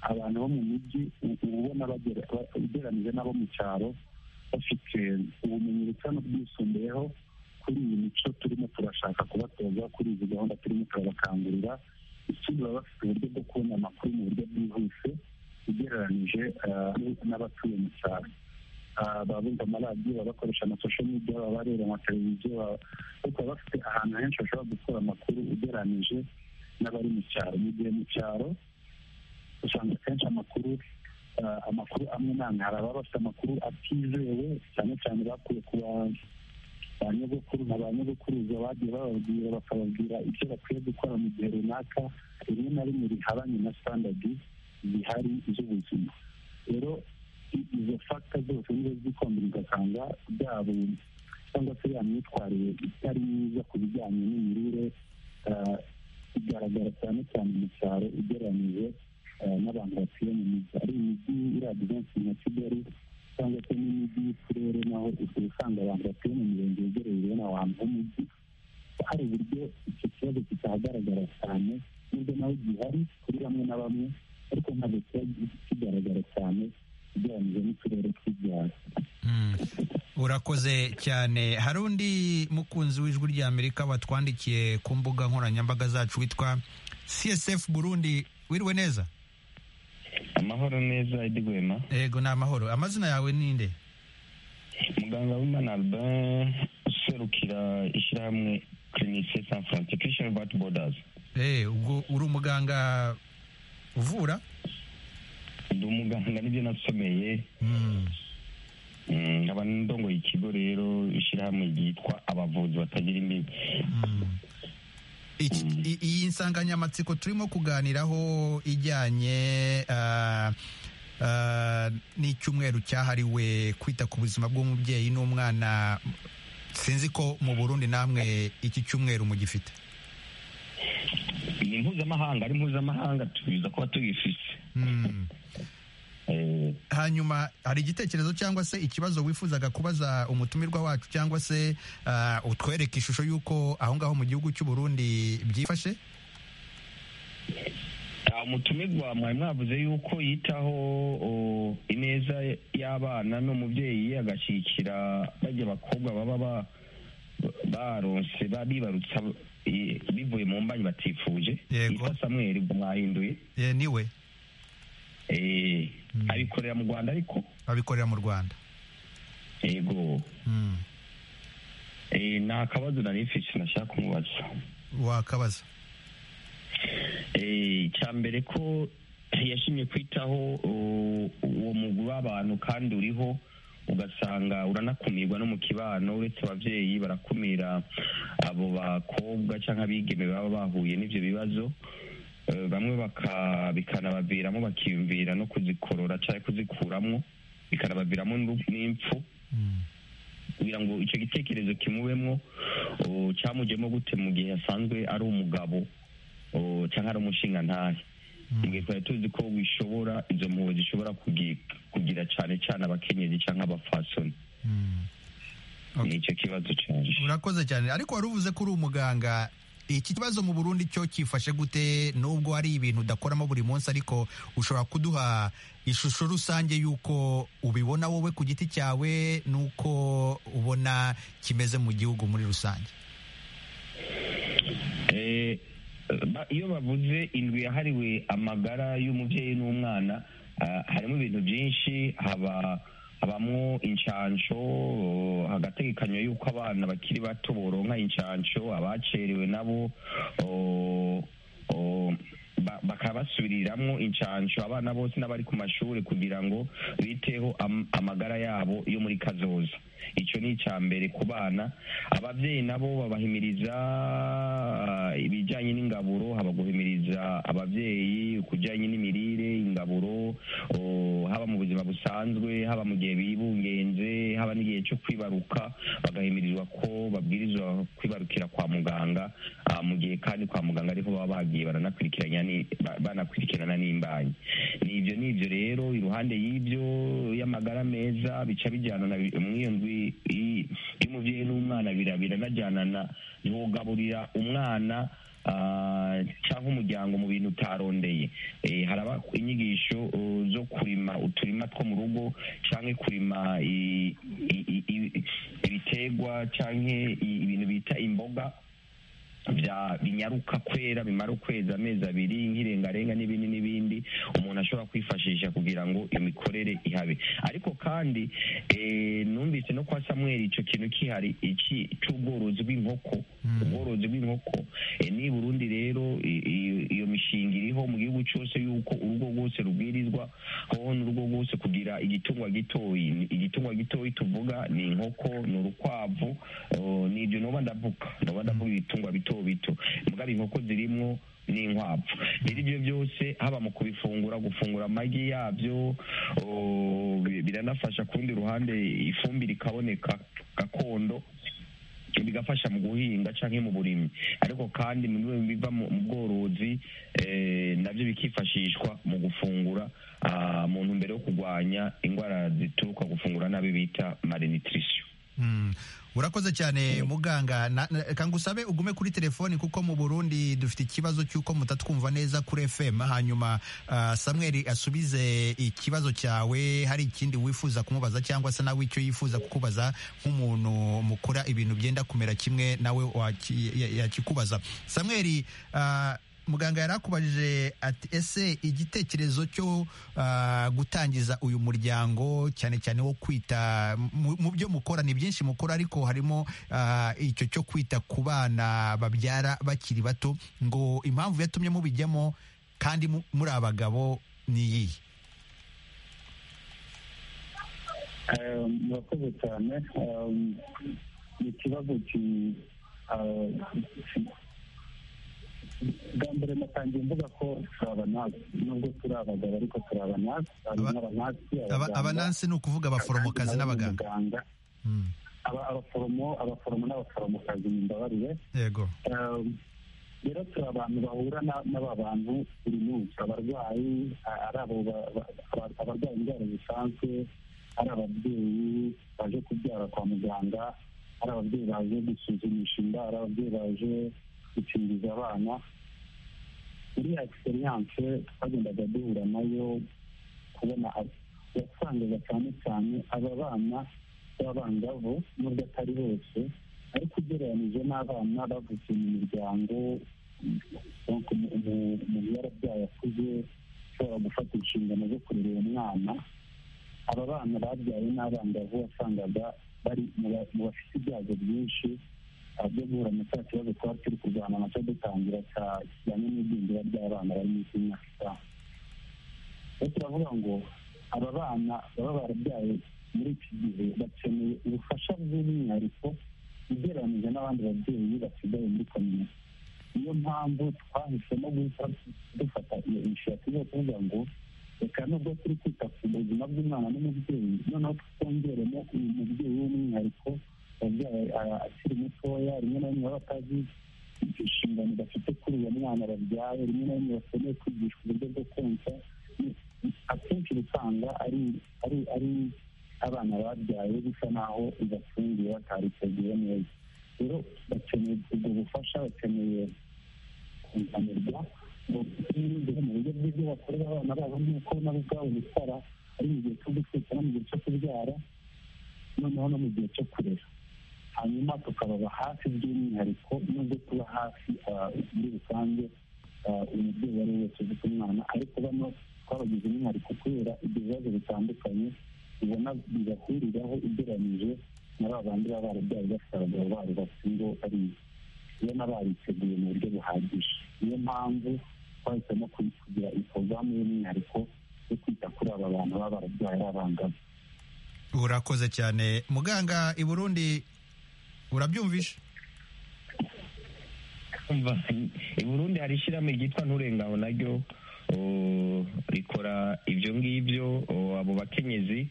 abantu bo mu mijyi u- uba ubona bagera- ba- ugereranyije n'abo mu cyaro bafite ubumenyi busa n'ubwisumbuyeho kuri iyi mico turimo turashaka kubatoza kuri izi gahunda turimo turabakangurira ikindi baba bafite uburyo bwo kubona amakuru mu buryo bwihuse ugereranyije ah, n'abatuye mu cyaro Ah, baba bumva amaradiyo baba bakoresha ama social media baba bareba amateleviziyo baba- ariko baba bafite ahantu henshi bashobora gukura amakuru ugereranyije n'abari mu cyaro mu gihe mu cyaro usanga akenshi amakuru ah, amakuru amwe n'amwe hari ababa bafite amakuru atizewe cyane cyane bakuye ku ba- ba nyogokuru na ba nyogokuruza bagiye bababwira bakababwira ibyo bakwiye gukora mu gihe runaka rimwe na rimwe rihabanye na standadi zihari z'ubuzima rero i- izo fagita zose nizo zikombera ugasanga byabo cyangwa se ya myitwarire itari myiza ku bijyanye n'imirire ah, igaragara cyane cyane mu cyaro ugereranyije ah, n'abantu batuye mu mijyi ari imijyi iragize henshi nka kigali cyangwa se n'imijyi y'uturere naho uba usanga abantu batuye mu mirenge yegereye n'abantu b'umujyi hari uburyo icyo kibazo kitahagaragara cyane nubwo nawe gihari kuri bamwe na bamwe ariko ntabwo kiba kigaragara cyane ugereranyije n'uturere tw'ibyaro urakoze cyane hari undi mukunzi w'ijwi ry'amerika watwandikiye ku mbuga nkoranyambaga zacu witwa csf burundi wiriwe neza amahoro neza Eddy Rwema yego ni amahoro amazina yawe ni nde muganga w'imana albin userukira ishyirahamwe clinice san francis christian vat borders Eh, ubwo uri umuganga uvura ndi umuganga nibyo nasomeye Mm, Mm, nkaba ndongoye ikigo rero ishyirahamwe ryitwa abavuzi batagira imbibi mm. Iki- i- iyi nsanganyamatsiko turimo kuganiraho ijyanye ah, ah, n'icyumweru cyahariwe kwita ku buzima bw'umubyeyi n'umwana sinzi ko mu burundi namwe iki cyumweru mugifite ni mpuzamahanga ari mpuzamahanga tubiza kuba tubifite Mm. Eh, hanyuma hari igitekerezo cyangwa se ikibazo wifuzaga kubaza umutumirwa wacu cyangwa se ah, utwereke ishusho y'uko aho ngaho mu gihugu cy'u Burundi byifashe Ah, umutumirwa mwari mwavuze yuko yitaho o, ineza y'abana n'umubyeyi agashyigikira bajya abakobwa baba ba- baronse ba- bibarutsa i- bivuye mu mbanyi batifuje Yego. yitwa samweli ubwo mwahinduye Eh, niwe Eh, Mm. abikorera mu rwanda ariko abikorera mu rwanda yego Mm. Eh, nta kabazo nari mfite nashaka kumubaza wakabaza Eh, icya mbere ko yashimye kwitaho u- uwo mugwi w'abantu kandi uriho ugasanga uranakumirwa no mu kibano uretse ababyeyi barakumira abo bakobwa cyangwa abigeme baba bahuye n'ibyo bibazo Eh, bamwe baka- bikanabaviramo bakiyumvira no kuzikorora cyangwa kuzikuramo bikanabaviramo n'impfu kugira ngo icyo gitekerezo kimubemo cyamujyemo gute mu gihe asanzwe ari umugabo cyangwa ari umushingantahe igihe twari tuzi ko bishobora izo mpuhwe zishobora kugira cyane cyane abakenyezi cyangwa abafasoni ni icyo kibazo cyane urakoze cyane ariko wari uvuze ko uri umuganga iki kibazo mu burundi cyo kifashe gute nubwo hari ibintu udakoramo buri munsi ariko ushobora kuduha ishusho rusange y'uko ubibona wowe ku giti cyawe n'uko ubona kimeze mu gihugu muri rusange iyo bavuze indwi yahariwe amagara y'umubyeyi n'umwana harimo ibintu byinshi haba habamo inshansho hagategekanywa yuko abana bakiri bato boronka inshansho abacerewe nabo bakaba basubiriramwo inshansho abana bose n'abari ku mashuri kugira ngo biteho amagara yabo yo muri kazoza icyo ni icya mbere ku bana ababyeyi nabo babahimiriza ibijyanye n'ingaburo haba guhimiriza ababyeyi kujyanye n'imirire ingaburo haba mu buzima busanzwe haba mu gihe bibungenze haba n'igihe cyo kwibaruka bagahimirizwa ko babwirizwa kwibarukira kwa muganga mu gihe kandi kwa muganga ariho baba bagiye banakurikirana n'imbanyi ni ibyo ni ibyo rero iruhande y'ibyo y'amagara meza bica bijyana na iyo ndwi y'umubyeyi n'umwana biranajyanana ntugaburira umwana cyangwa umuryango mu bintu utarondeye haraba inyigisho zo kurima uturima two mu rugo cyangwa kurima ibiterwa cyangwa ibintu bita imboga binyaruka kwera bimara ukwezi amezi abiri nk'irengarenga n'ibindi n'ibindi umuntu ashobora kwifashisha kugira ngo imikorere ihabe ariko kandi numvise no kwa samweri icyo kintu kihari iki cy'ubworozi bw'inkoko ubworozi bw'inkoko ni burundi rero iyo mishinga iriho mu gihugu cyose y'uko urugo rwose rubwirizwa aho n'urugo rwose kugira igitungwa gitoyi igitungwa gitoyi tuvuga ni inkoko ni urukwavu ni ibyo nuba ndavuga nuba ndavuga ibitungwa bito bito mbwa inkoko zirimo n'inkwavu rero ibyo byose haba mu kubifungura gufungura amagi yabyo biranafasha ku rundi ruhande ifumbire ikaboneka gakondo bigafasha mu guhinga cyangwa mu burimyi ariko kandi mu biva mu bworozi nabyo bikifashishwa mu gufungura mu ntumbero yo kurwanya indwara zituruka gufungura nabi bita malinitirisiyo urakoze cyane muganga kangusabe ugume kuri telefoni kuko mu burundi dufite ikibazo cy'uko mutatwumva neza kuri fm hanyuma samweri asubize ikibazo cyawe hari ikindi wifuza kumubaza cyangwa se nawe icyo yifuza kukubaza nk'umuntu mukora ibintu byenda kumera kimwe nawe yakikubaza samweri muganga yari akubajije ati ese igitekerezo cyo gutangiza uyu muryango cyane cyane wo kwita mu byo mukora ni byinshi mukora ariko harimo icyo cyo kwita ku bana babyara bakiri bato ngo impamvu yatumye mubijyamo kandi muri abagabo ni iyihe murakoze cyane ni ikibazo bwa mbere natangiye mvuga ko turi abanasi nubwo turi abagabo ariko turi abanasi abanasi ni ukuvuga abaforomokazi n'abaganga abaforomo abaforomo n'abaforomokazi mbabarire yego rero turi abantu bahura n'aba bantu buri munsi abarwayi ari abo abarwaye indwara zisanzwe ari ababyeyi baje kubyara kwa muganga ari ababyeyi baje gusuzumisha inda ari ababyeyi baje gukingiza abana iriya egisperiyanse twagendaga duhura nayo kubona wasangaga cyane cyane aba bana b'abangavu nubwo atari bose ariko ugereranyije n'abana bavutse mu miryango umuntu yarabyaye akuze ushobora gufata inshingano zo kurera uwo mwana aba bana babyaye n'abangavu wasangaga bari mu bafite ibyago byinshi byo guhura na cya kibazo twari turi kurwana nacyo dutangira kijyanye n'igwingira ry'abana bari munsi y'imyaka itanu rero turavuga ngo aba bana baba barabyaye muri iki gihe bakeneye ubufasha bw'umwihariko ugereranyije n'abandi babyeyi basigaye muri kominote niyo mpamvu twahisemo guhita dufata iyo inshingano yo kuvuga ngo reka nubwo turi kwita ku buzima bw'umwana n'umubyeyi noneho twongeremo uyu mubyeyi w'umwihariko wabyaye akiri mutoya rimwe na rimwe baba batazi inshingano bafite kuri uwo mwana babyaye rimwe na rimwe bakeneye kwigishwa uburyo bwo konsa akenshi usanga ari ari ari abana babyaye bisa naho ibafungiye batariteguye neza rero bakeneye ubwo bufasha bakeneye kunganirwa mu buryo bw'ibyo bakorera abana babo nk'uko nabo ubwabo bitwara ari mu gihe cyo gutwita no mu gihe cyo kubyara noneho no mu gihe cyo kurera hanyuma tukababa hafi by'umwihariko nubwo tuba hafi muri rusange umubyeyi uwo ari we wese ufite umwana ariko bano twabagize umwihariko kubera ibyo bibazo bitandukanye ubona bibahuriraho ugereranyije na ba bandi baba barabyaye bafite abagabo babo bafite ingo bariye ubona bariteguye mu buryo buhagije niyo mpamvu twahisemo kugira porogaramu y'umwihariko yo kwita kuri aba bantu baba barabyaye ari abangavu urakoze cyane muganga i burundi urabyumvisha i burundi hari ishyirahamwe ryitwa nturengaho naryo rikora ibyo ngibyo abo bakenyezi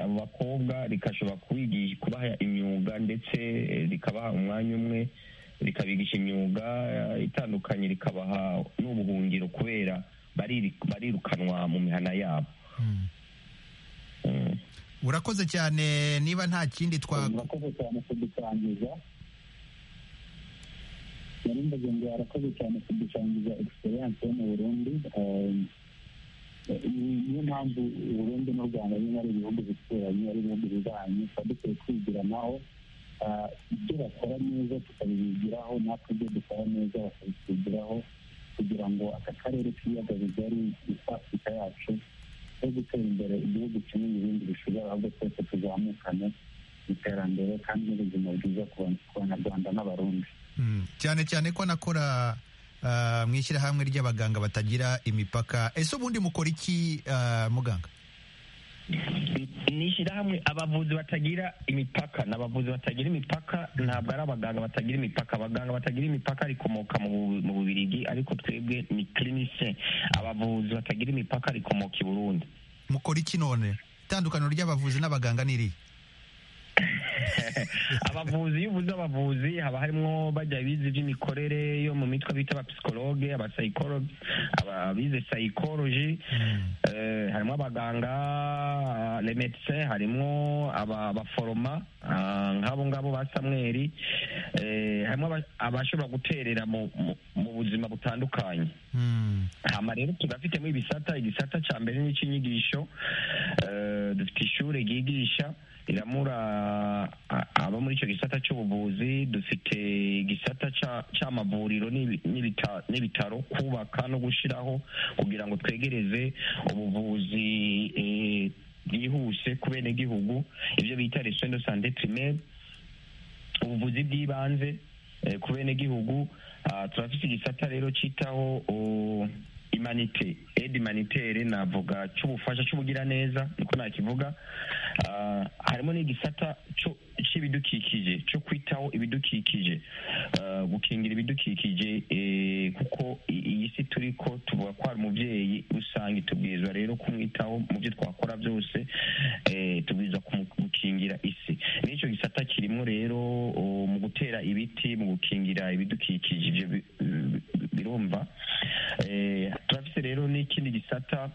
abo bakobwa rikashobora kubaha imyuga ndetse rikabaha umwanya umwe rikabigisha imyuga itandukanye rikabaha n'ubuhungiro kubera barirukanwa mu mihana yabo urakoze cyane niba nta kindi twa urakoze cyane kudusangiza nari mbaze ngo arakoze cyane kudusangiza egisperiyanse yo mu burundi niyo mpamvu uburundi n'u rwanda bimwe ari ibihugu bituranye ari ibihugu bibanye tuba dukwiye kwigiranaho ibyo bakora neza tukabibigiraho natwe ibyo dukora neza bakabitwigiraho kugira ngo aka karere k'ibiyaga bigari isa afurika yacu yo gutera imbere igihugu kimwe n'ibindi bishobora ahubwo twese tuzamukane mu iterambere kandi n'ubuzima bwiza ku banyarwanda n'abarundi cyane cyane ko anakora mu ishyirahamwe ry'abaganga batagira imipaka ese ubundi mukora iki muganga ni ishyirahamwe abavuzi batagira imipaka ni abavuzi batagira imipaka ntabwo ari abaganga batagira imipaka abaganga batagira imipaka rikomoka mu bubirigi ariko twebwe ni kirinise abavuzi batagira imipaka rikomoka i burundi mukora iki none itandukaniro ry'abavuzi n'abaganga ni irihe abavuzi iyo uvuze abavuzi haba harimo bajya bize iby'imikorere yo mu mitwe bita abapsikologe abasayikologe ababize sayikoloji harimo abaganga remedise harimo abaforoma nk'abo ngabo ba samweri harimo abashobora guterera mu buzima butandukanye hano rero tugafitemo ibisata igisata cya mbere ni icy'inyigisho dufite ishuri ryigisha riramura abo muri icyo gisata cy'ubuvuzi dufite igisata cy'amavuriro n'ibitaro kubaka no gushyiraho kugira ngo twegereze ubuvuzi bwihuse ku benegihugu ibyo bita resondo sante pirimeri ubuvuzi bw'ibanze ku benegihugu turafite igisata rero cyitaho imanite edi manitere navuga cy'ubufasha cy'ubugiraneza niko nakivuga harimo n'igisata cy'ibidukikije cyo kwitaho ibidukikije gukingira ibidukikije kuko iyi si turi ko tuvuga ko hari umubyeyi usanga itubwirizwa rero kumwitaho mu byo twakora byose tubwirizwa gukingira isi n'icyo gisata kirimo rero mu gutera ibiti mu gukingira ibidukikije ibyo birumva turafite rero n'ikindi gisata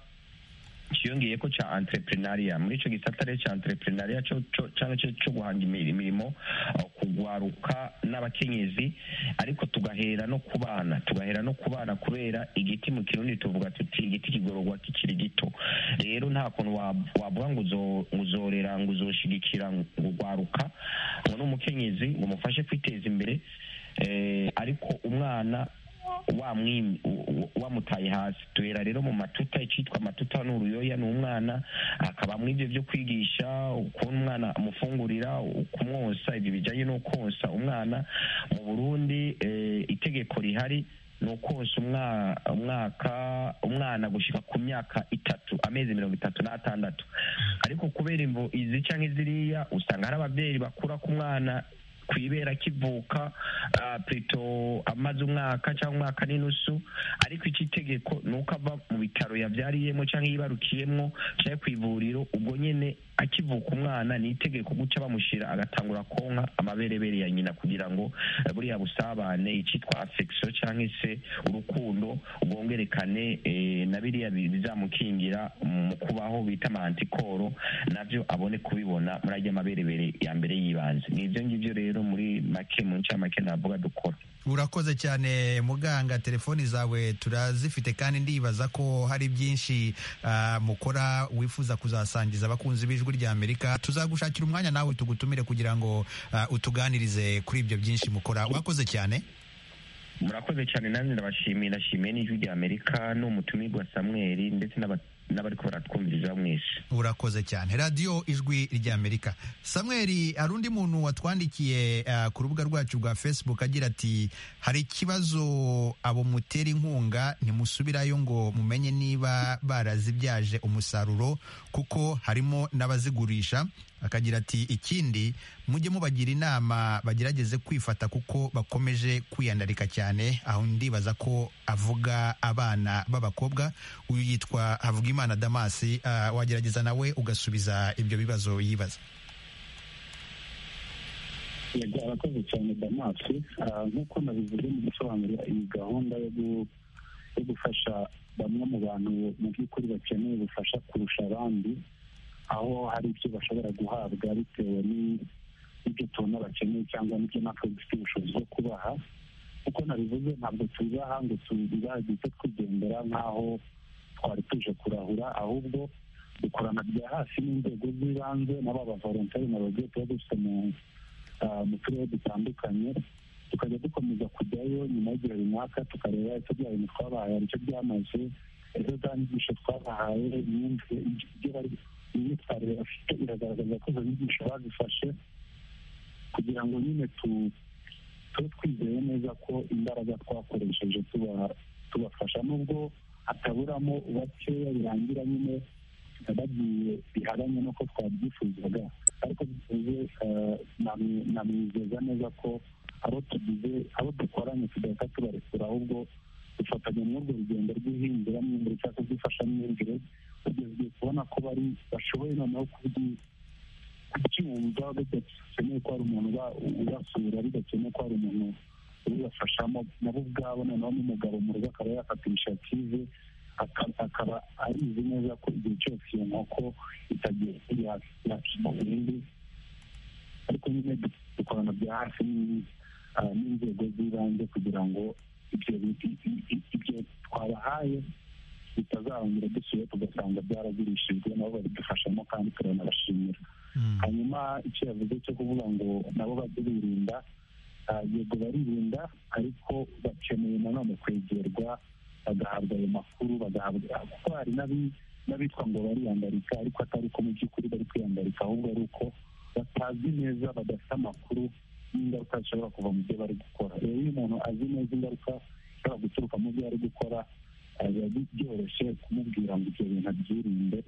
cyiyongeye ko cya entrepreneuria muri icyo gisata rero cya entrepreneuria cyangwa cyo guhanga imirimo kugwaruka n'abakenyezi ariko tugahera no ku bana tugahera no ku bana kubera igiti mu kirundi tuvuga tuti igiti kigororwa kikiri gito rero nta kuntu wavuga ngo uzorera ngo uzoshigikira ngo ugwaruka ngo n'umukenyezi ngo umufashe kwiteza imbere ariko umwana wamutaye hasi tuhera rero mu matuta icyitwa amatuta ni uruyoya ni umwana hakabamo ibyo byo kwigisha ukuntu umwana amufungurira kumwosa ibyo bijyanye no konsa umwana mu burundi itegeko rihari ni ukonsa umwaka umwana gushyika ku myaka itatu amezi mirongo itatu n'atandatu ariko kubera imbo izi cyangwa iziriya usanga hari ababyeyi bakura ku mwana ku ibera kivuka purito amaze umwaka cyangwa umwaka n'inusu ariko iki tegeko ni uko ava mu bitaro yabyariyemo cyangwa yibarukiyemo cyangwa ku ivuriro ubwo nyine akivuka umwana ni itegeko gutya bamushyira agatangura konka amaberebere ya nyina kugira ngo buriya busabane icyitwa afekisiyo cyangwa se urukundo bwongerekane na biriya bizamukingira mu kubaho bita mantikoro nabyo abone kubibona muri ajya maberebere ya mbere y'ibanze ni ibyo ngibyo rero muri make mu ncamake navuga dukora urakoze cyane muganga telefoni zawe turazifite kandi ndibaza ko hari byinshi uh, mukora wifuza kuzasangiza abakunzi b'ijwi rya amerika tuzagushakira umwanya nawe tugutumire kugira ngo uh, utuganirize kuri ibyo byinshi mukora urakoze cyane murakoze cyane nanjye ndabashimiye ndashimiye n'ijwi rya amerika n'umutumirwa samweli ndetse n'abariko baratwumviriza mwese urakoze cyane radiyo ijwi rya amerika samweli hari undi muntu watwandikiye uh, ku rubuga rwacu rwa facebook agira ati hari ikibazo abo mutera inkunga ntimusubirayo ngo mumenye niba barazibyaje umusaruro kuko harimo n'abazigurisha akagira ati ikindi mujye mubagira inama bagerageze kwifata kuko bakomeje kwiyandarika cyane aho ndibaza ko avuga abana b'abakobwa uyu yitwa havugimana damasi uh, wagerageza nawe ugasubiza ibyo bibazo yibaza yego arakoze cyane damasi nk'uko nabivuze mu gusobanurira iyi gahunda yo gufasha bamwe mu bantu mu by'ukuri bakeneye ubufasha kurusha abandi aho hari ibyo bashobora guhabwa bitewe n'ibyo tubona bakeneye cyangwa n'ibyo natwe dufite ubushobozi bwo kubaha kuko nabivuze ntabwo tuzaha ngo tubibageze twigendera nk'aho twari tuje kurahura ahubwo dukorana bya hasi n'inzego z'ibanze n'aba bavoronteri na bagiye tuba dufite mu turere dutandukanye tukajya dukomeza kujyayo nyuma y'igihe runaka tukareba icyo bya bintu twabahaye hari icyo byamaze ejo za nyigisho twabahaye imyumvire ibyo bari imyitwarire bafite iragaragaza ko izo nyigisho bazifashe kugira ngo nyine tube twizeye neza ko imbaraga twakoresheje tubafasha nubwo hataburamo bakeya birangira nyine bagiye bihabanye n'uko twabyifuzaga ariko dusize namwizeza neza ko abo tugize abo dukoranye tugahita tubarekura ahubwo dufatanya muri urwo rugendo rw'ihinduranyumvire cyangwa rw'ifashamyumvire tugeze kubona ko bari bashoboye noneho kubyumva bidakeneye ko hari umuntu ubasura bidakeneye ko hari umuntu ubibafashamo nabo ubwabo noneho n'umugabo mu rugo akaba yafata inisiyative akaba arizi neza ko igihe cyose iyo nkoko itagiye yakima burindi ariko nyine dukorana bya hafi n'inzego z'ibanze kugira ngo ibyo twabahaye bitazarongera dusuye tugasanga byaragurishijwe nabo babidufashamo kandi turanabashimira hanyuma icyo yavuze cyo kuvuga ngo nabo bajye birinda yego baririnda ariko bakeneye nanone kwegerwa bagahabwa ayo makuru bagahabwa kuko hari n'abitwa ngo bariyandarika ariko atari ko mu by'ukuri bari kwiyandarika ahubwo ari uko batazi neza badafite amakuru n'ingaruka zishobora kuva mu byo bari gukora rero iyo umuntu azi neza ingaruka zishobora guturuka mu byo ari gukora biba byoroshye kumubwira ngo ibyo bintu abyirinde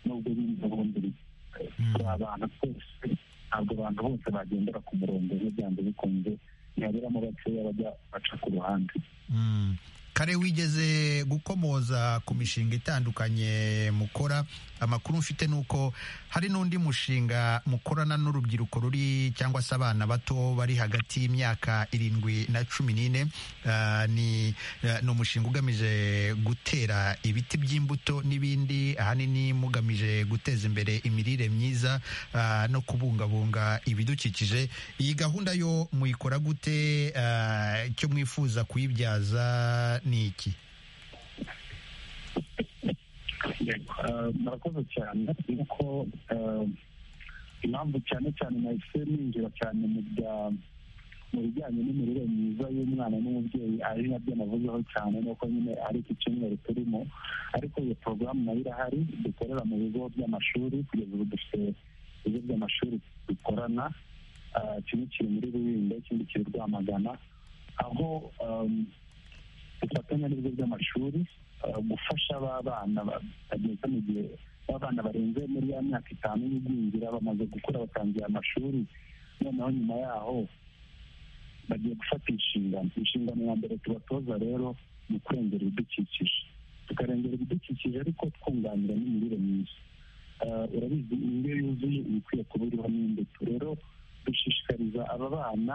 nubwo bindi ubundi turi abantu twese ntabwo abantu bose bagendera ku murongo byanze bikunze ntihaberamo bakeya bajya baca ku ruhande kare wigeze gukomoza ku mishinga itandukanye mukora amakuru mfite ni uko hari n'undi mushinga mukorana n'urubyiruko ruri cyangwa se abana bato bari hagati y'imyaka irindwi na cumi n'ine ni umushinga ugamije gutera ibiti by'imbuto n'ibindi ahanini mugamije guteza imbere imirire myiza no kubungabunga ibidukikije iyi gahunda yo muyikora gute icyo mwifuza kuyibyaza ni iki murakoze cyane kuko impamvu cyane cyane nahise ninjira cyane mu bijyanye n'imirire myiza y'umwana n'umubyeyi ari nabyo navuzeho cyane nuko nyine ari iki cyumweru turimo ariko iyo porogaramu nayo irahari dukorera mu bigo by'amashuri kugeza ubu dufite ibigo by'amashuri dukorana kimwe kiri muri rubingo ikindi kiri rwamagana aho dufatanya n'ibigo by'amashuri gufasha ba bana bageze mu gihe b'abana barenze muri ya myaka itanu y'igwingira bamaze gukura batangiye amashuri noneho nyuma yaho bagiye gufata inshingano inshingano ya mbere tubatoza rero ni ukurengera ibidukikije tukarengera ibidukikije ariko twunganira n'imirire myiza urabizi indyo yuzuye iba ikwiye kuba iriho n'imbuto rero dushishikariza aba bana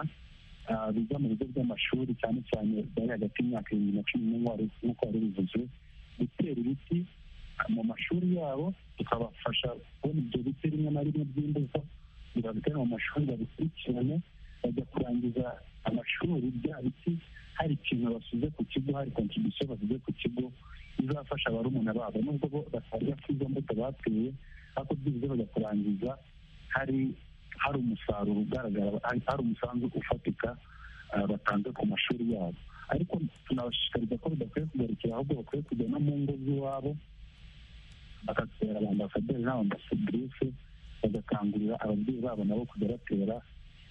biga mu bigo by'amashuri cyane cyane bari hagati y'imyaka irindwi na cumi n'umwe nk'uko wari bivuze gutera ibiti mu mashuri yabo tukabafasha kubona ibyo biti rimwe na rimwe by'imbuto bibabitere mu mashuri babikurikirane bajya kurangiza amashuri bya biti hari ikintu basize ku kigo hari kontribusiyo basize ku kigo bizafasha barumuna babo nubwo bo batarya kuri izo mbuto bateye ariko byibuze bajya kurangiza hari hari umusaruro ugaragara hari umusanzu ufatika batanze ku mashuri yabo ariko tunabashishikariza ko bidakwiye kugarukira ahubwo bakwiye kujya no mu ngo z'iwabo bagatera abandasaderi n'abandasadirice bagakangurira ababyeyi babo nabo kujya batera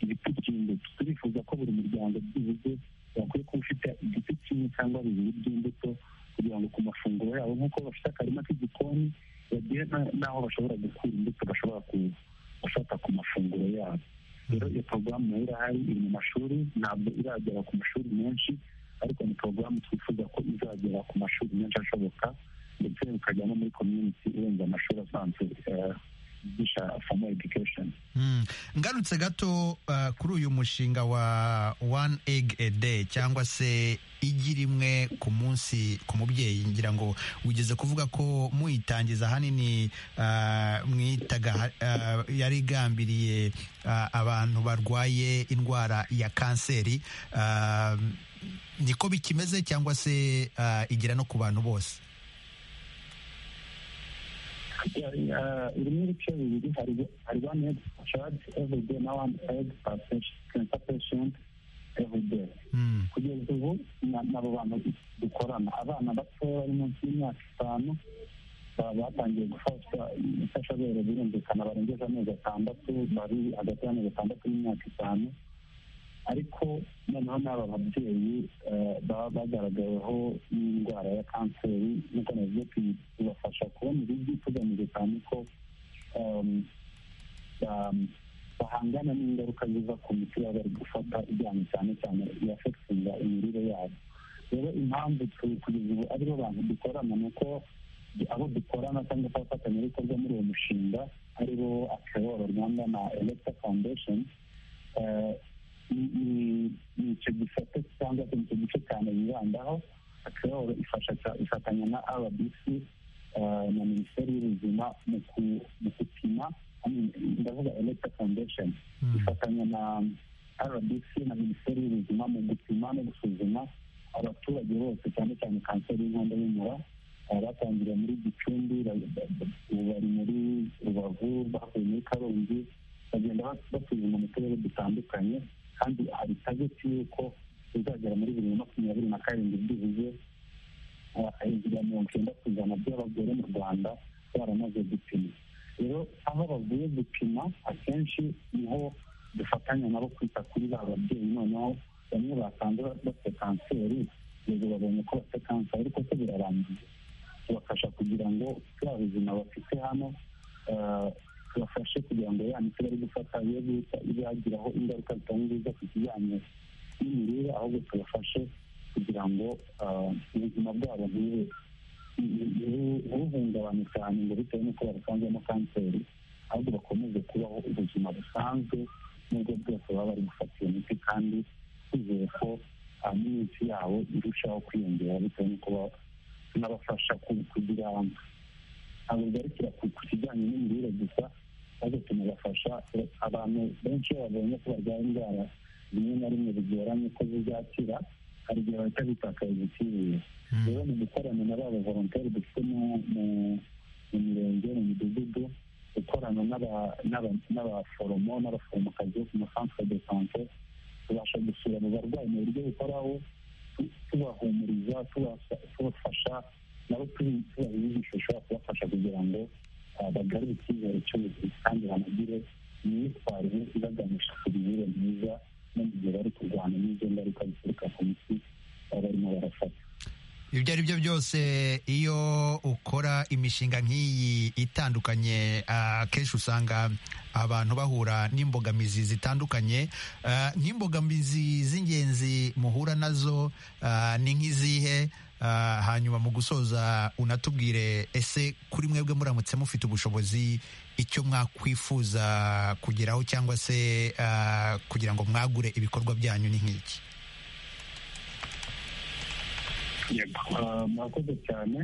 ibiti by'imbuto turifuza ko buri muryango byibuze bakwiye kuba ufite igiti kimwe cyangwa bibiri by'imbuto kugira ngo ku mafunguro yabo nk'uko bafite akarima k'igikoni bagire n'aho bashobora gukura imbuto bashobora gufata ku mafunguro yabo rero iyo porogaramu nayo irahari iri mu mashuri ntabwo iragera ku mashuri menshi ariko ni porogaramu twifuza ko izagera ku mashuri menshi ashoboka ndetse bikajya no muri komyuniti irenze amashuri asanzwe ngarutse gato kuri uyu mushinga wa one egg a day cyangwa se igi rimwe ku munsi ku mubyeyi ngira ngo wigeze kuvuga ko muyitangiza ahanini mwitaga yari igambiriye abantu barwaye indwara ya kanseri niko bikimeze cyangwa se igera no ku bantu bose irimo ibice bibiri hari one egg charge every day na one egg cancer patient every day kugeza ubu nabo bantu dukorana abana batoya bari munsi y'imyaka itanu batangiye gufashwa imfashabere birumvikana barengeje amezi atandatu bari hagati y'amezi atandatu n'imyaka itanu ariko noneho n'aba babyeyi baba bagaragaweho n'indwara ya kanseri nk'uko navuze tubafasha kubona ibigi tugamije cyane ko bahangana n'ingaruka ziva ku miti baba bari gufata ijyanye cyane cyane iyafekitinga imirire yabo rero impamvu kugeza ubu aribo bantu dukorana ni uko abo dukorana cyangwa se abafatanyabikorwa muri uwo mushinga aribo akeworo rwanda na elegita foundation ni icyo gisate cyangwa se icyo gice cyane bibandaho akeoro ifatanya na rbc na minisiteri y'ubuzima mu gupima ndavuga electa foundation ifatanya na rbc na minisiteri y'ubuzima mu gupima no gusuzuma abaturage bose cyane cyane kanseri y'inkondo y'umura batangiriye muri gicumbi bari muri rubavu bavuye muri karongi bagenda basuzuma mu turere dutandukanye kandi hari tageti y'uko bizagera muri bibiri na makumyabiri na karindwi byibuze hejuru ya mirongo icyenda ku ijana by'abagore mu rwanda baramaze gupima rero aho bavuye gupima akenshi niho dufatanya nabo kwita kuri ba babyeyi noneho bamwe basanze bafite kanseri ubwo babonye ko bafite kanseri ariko se birarangiye tubafasha kugira ngo bwa buzima bafite hano bafashe kugira ngo ya miti bari gufata yo guhita ibagiraho ingaruka zitari nziza ku kijyanye n'imirire ahubwo tubafashe kugira ngo ubuzima bwabo ntibuhungabane cyane ngo bitewe n'uko babusanzemo kanseri ahubwo bakomeze kubaho ubuzima busanzwe n'ubwo bwose baba bari gufata iyo miti kandi twizeye ko n'iminsi yabo irushaho kwiyongera bitewe n'uko tunabafasha kugira ntabwo bigarukira ku kijyanye n'imirire gusa maze tunabafasha abantu benshi iyo babonye ko barwaye indwara rimwe na rimwe bigoranye ko zizakira hari igihe bahita bitakaza icyizere rero mu gukorana na ba bavoronteri dufite mu mirenge mu midugudu gukorana n'abaforomo n'abaforomokazi bo ku masantere de sante tubasha gusura mu barwayi mu buryo bukoraho tubahumuriza tubafasha nabo tubaha inyigisho ishobora kubafasha kugira ngo bagarure icyizere cy'ubuzima kandi banagire imyitwarire ibaganisha ku mirire myiza no mu gihe bari kurwana n'ibyo ngaruka bituruka ku miti baba barimo barafata ibyo ari byo byose iyo ukora imishinga nk'iyi itandukanye akenshi usanga abantu bahura n'imbogamizi zitandukanye uh, nk'imbogamizi z'ingenzi muhura nazo uh, ni nk'izihe Uh, hanyuma mu gusoza unatubwire ese kuri mwebwe muramutse mufite ubushobozi icyo mwakwifuza kugeraho cyangwa se uh, kugira ngo mwagure ibikorwa byanyu ni nk'iki murakoze cyane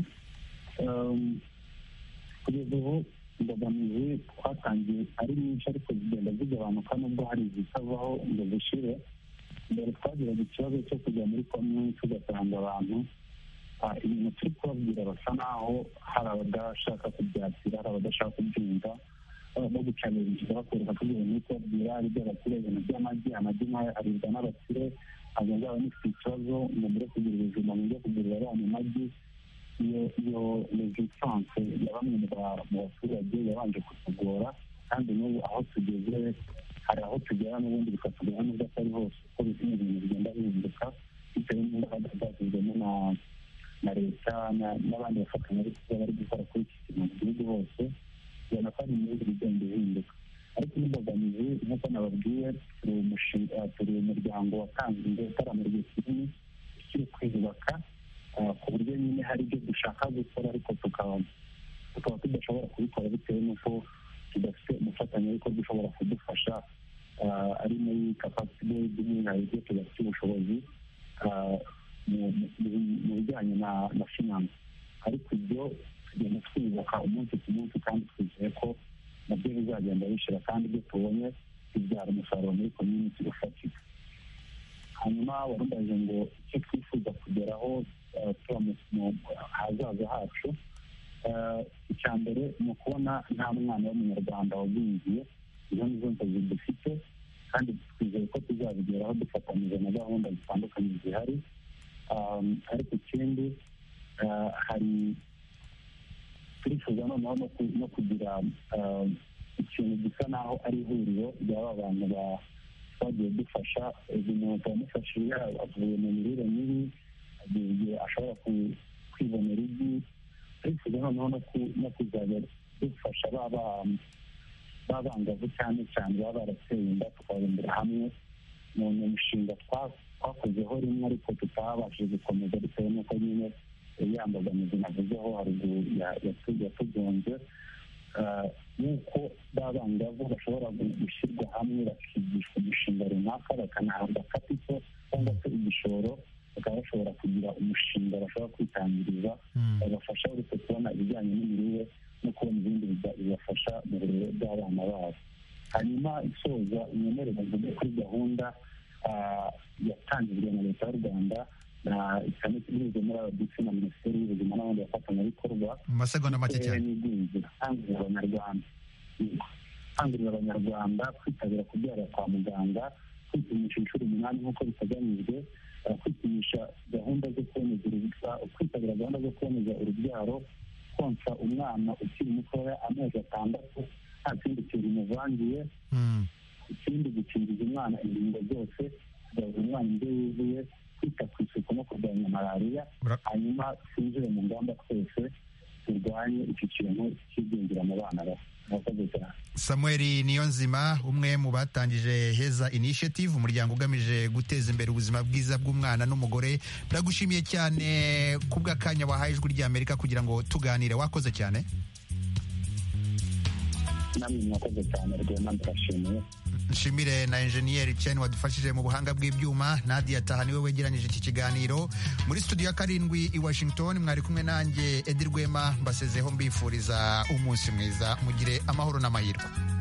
kugeza ubu imbogamizi twatangiye ari nyinshi ariko zigenda zigabanuka nubwo hari izitavaho ngo zishire mbere twagiraga ikibazo cyo kujya muri komwe tugasanga abantu ibintu turi kubabwira basa naho hari abadashaka kubyakira hari abadashaka kubyumva bagucanirishije bakwereka ko ibyo bintu kubabwira ari iby'abakire ibintu by'amagi amagi nayo aribwa n'abakire ntabwo nzaba nifite ikibazo ngo mbere kugira ubuzima mujye kugurira abana amagi iyo iyo rezistanse ya bamwe mu baturage yabanje kutugora kandi n'ubu aho tugeze hari aho tugera n'ubundi bikatugera nubwo atari hose kuko bimwe ibintu bigenda bihinduka bitewe n'imbaraga zashyizwemo na na leta n'abandi bafatanyabikorwa bari gukora kuri iki kintu mu gihugu hose ubona ko hari imyumvire igenda ihinduka ariko n'imbogamizi nk'uko nababwiye turi umuryango watanze inzu utarama igihe kinini ukiri kwiyubaka ku buryo nyine hari ibyo dushaka gukora ariko tukaba tukaba tudashobora kubikora bitewe n'uko tudafite umufatanyabikorwa ushobora kudufasha ari muri kapasiti building hari ibyo tudafite ubushobozi mu bijyanye na finance ariko ibyo tugenda twiyubaka umunsi ku munsi kandi twizeye ko nabyo bizagenda bishyira kandi ibyo tubonye bibyara umusaruro muri community ufatika hanyuma warumbaje ngo icyo twifuza kugeraho tuba mu hazaza hacu icya mbere ni ukubona nta mwana w'umunyarwanda wagwingiye izo nizo nzozi dufite kandi twizeye ko tuzabigeraho dufatanyije na gahunda zitandukanye zihari ariko ikindi hari turifuza noneho no kugira ikintu gisa naho ari ihuriro ry'aba bantu bagiye dufasha umuntu wamufashije avuye mu mirire mibi agiye igihe ashobora kwibonera igi turifuza noneho no kuzajya dufasha babangavu cyane cyane baba barateye inda tukababumbira hamwe ni umushinga twakozeho rimwe ariko tutabashije gukomeza bitewe n'uko nyine yambogamizi navuzeho haruguru yatugonze nk'uko babangavu bashobora gushyirwa hamwe bakigishwa umushinga runaka bakanahabwa kapito cyangwa se igishoro bakaba bashobora kugira umushinga bashobora kwitangiriza babafasha uretse kubona ibijyanye n'imirire no kubona ibindi bibafasha mu burere bw'abana babo hanyuma isoza imyemerere mvuge kuri gahunda yatangijwe na leta y'u rwanda na cyane binyuze muri abadisi na minisiteri y'ubuzima n'abandi bafatanyabikorwa mu masegonda make cyane n'igwingira kangurira abanyarwanda kangurira abanyarwanda kwitabira kubyara kwa muganga kwipimisha inshuro umunani nk'uko biteganyijwe kwipimisha gahunda zo kuboneza kwitabira gahunda zo kuboneza urubyaro konsa umwana ukiri mutoya amezi atandatu nta kindi kintu umuvangiye ikindi gukingiza umwana ingingo zose kugaburira umwana indyo yuzuye kwita ku isuku no kurwanya malariya hanyuma twinjire mu ngamba twese turwanye iki kintu cy'igwingira mu bana bato samuel niyo nzima umwe mu batangije heza initiative umuryango ugamije guteza imbere ubuzima bwiza bw'umwana n'umugore ndagushimiye cyane ku bw'akanya wahaye ijwi ry'amerika kugira ngo tuganire wakoze cyane namwe mwakoze cyane rwema ndabashimiye nshimire na enjeniyeri chen wadufashije mu buhanga bw'ibyuma nadia taha niwe wegeranyije iki kiganiro muri studio ya karindwi i washington mwari kumwe nanjye edi rwema mbasezeho mbifuriza umunsi mwiza mugire amahoro n'amahirwe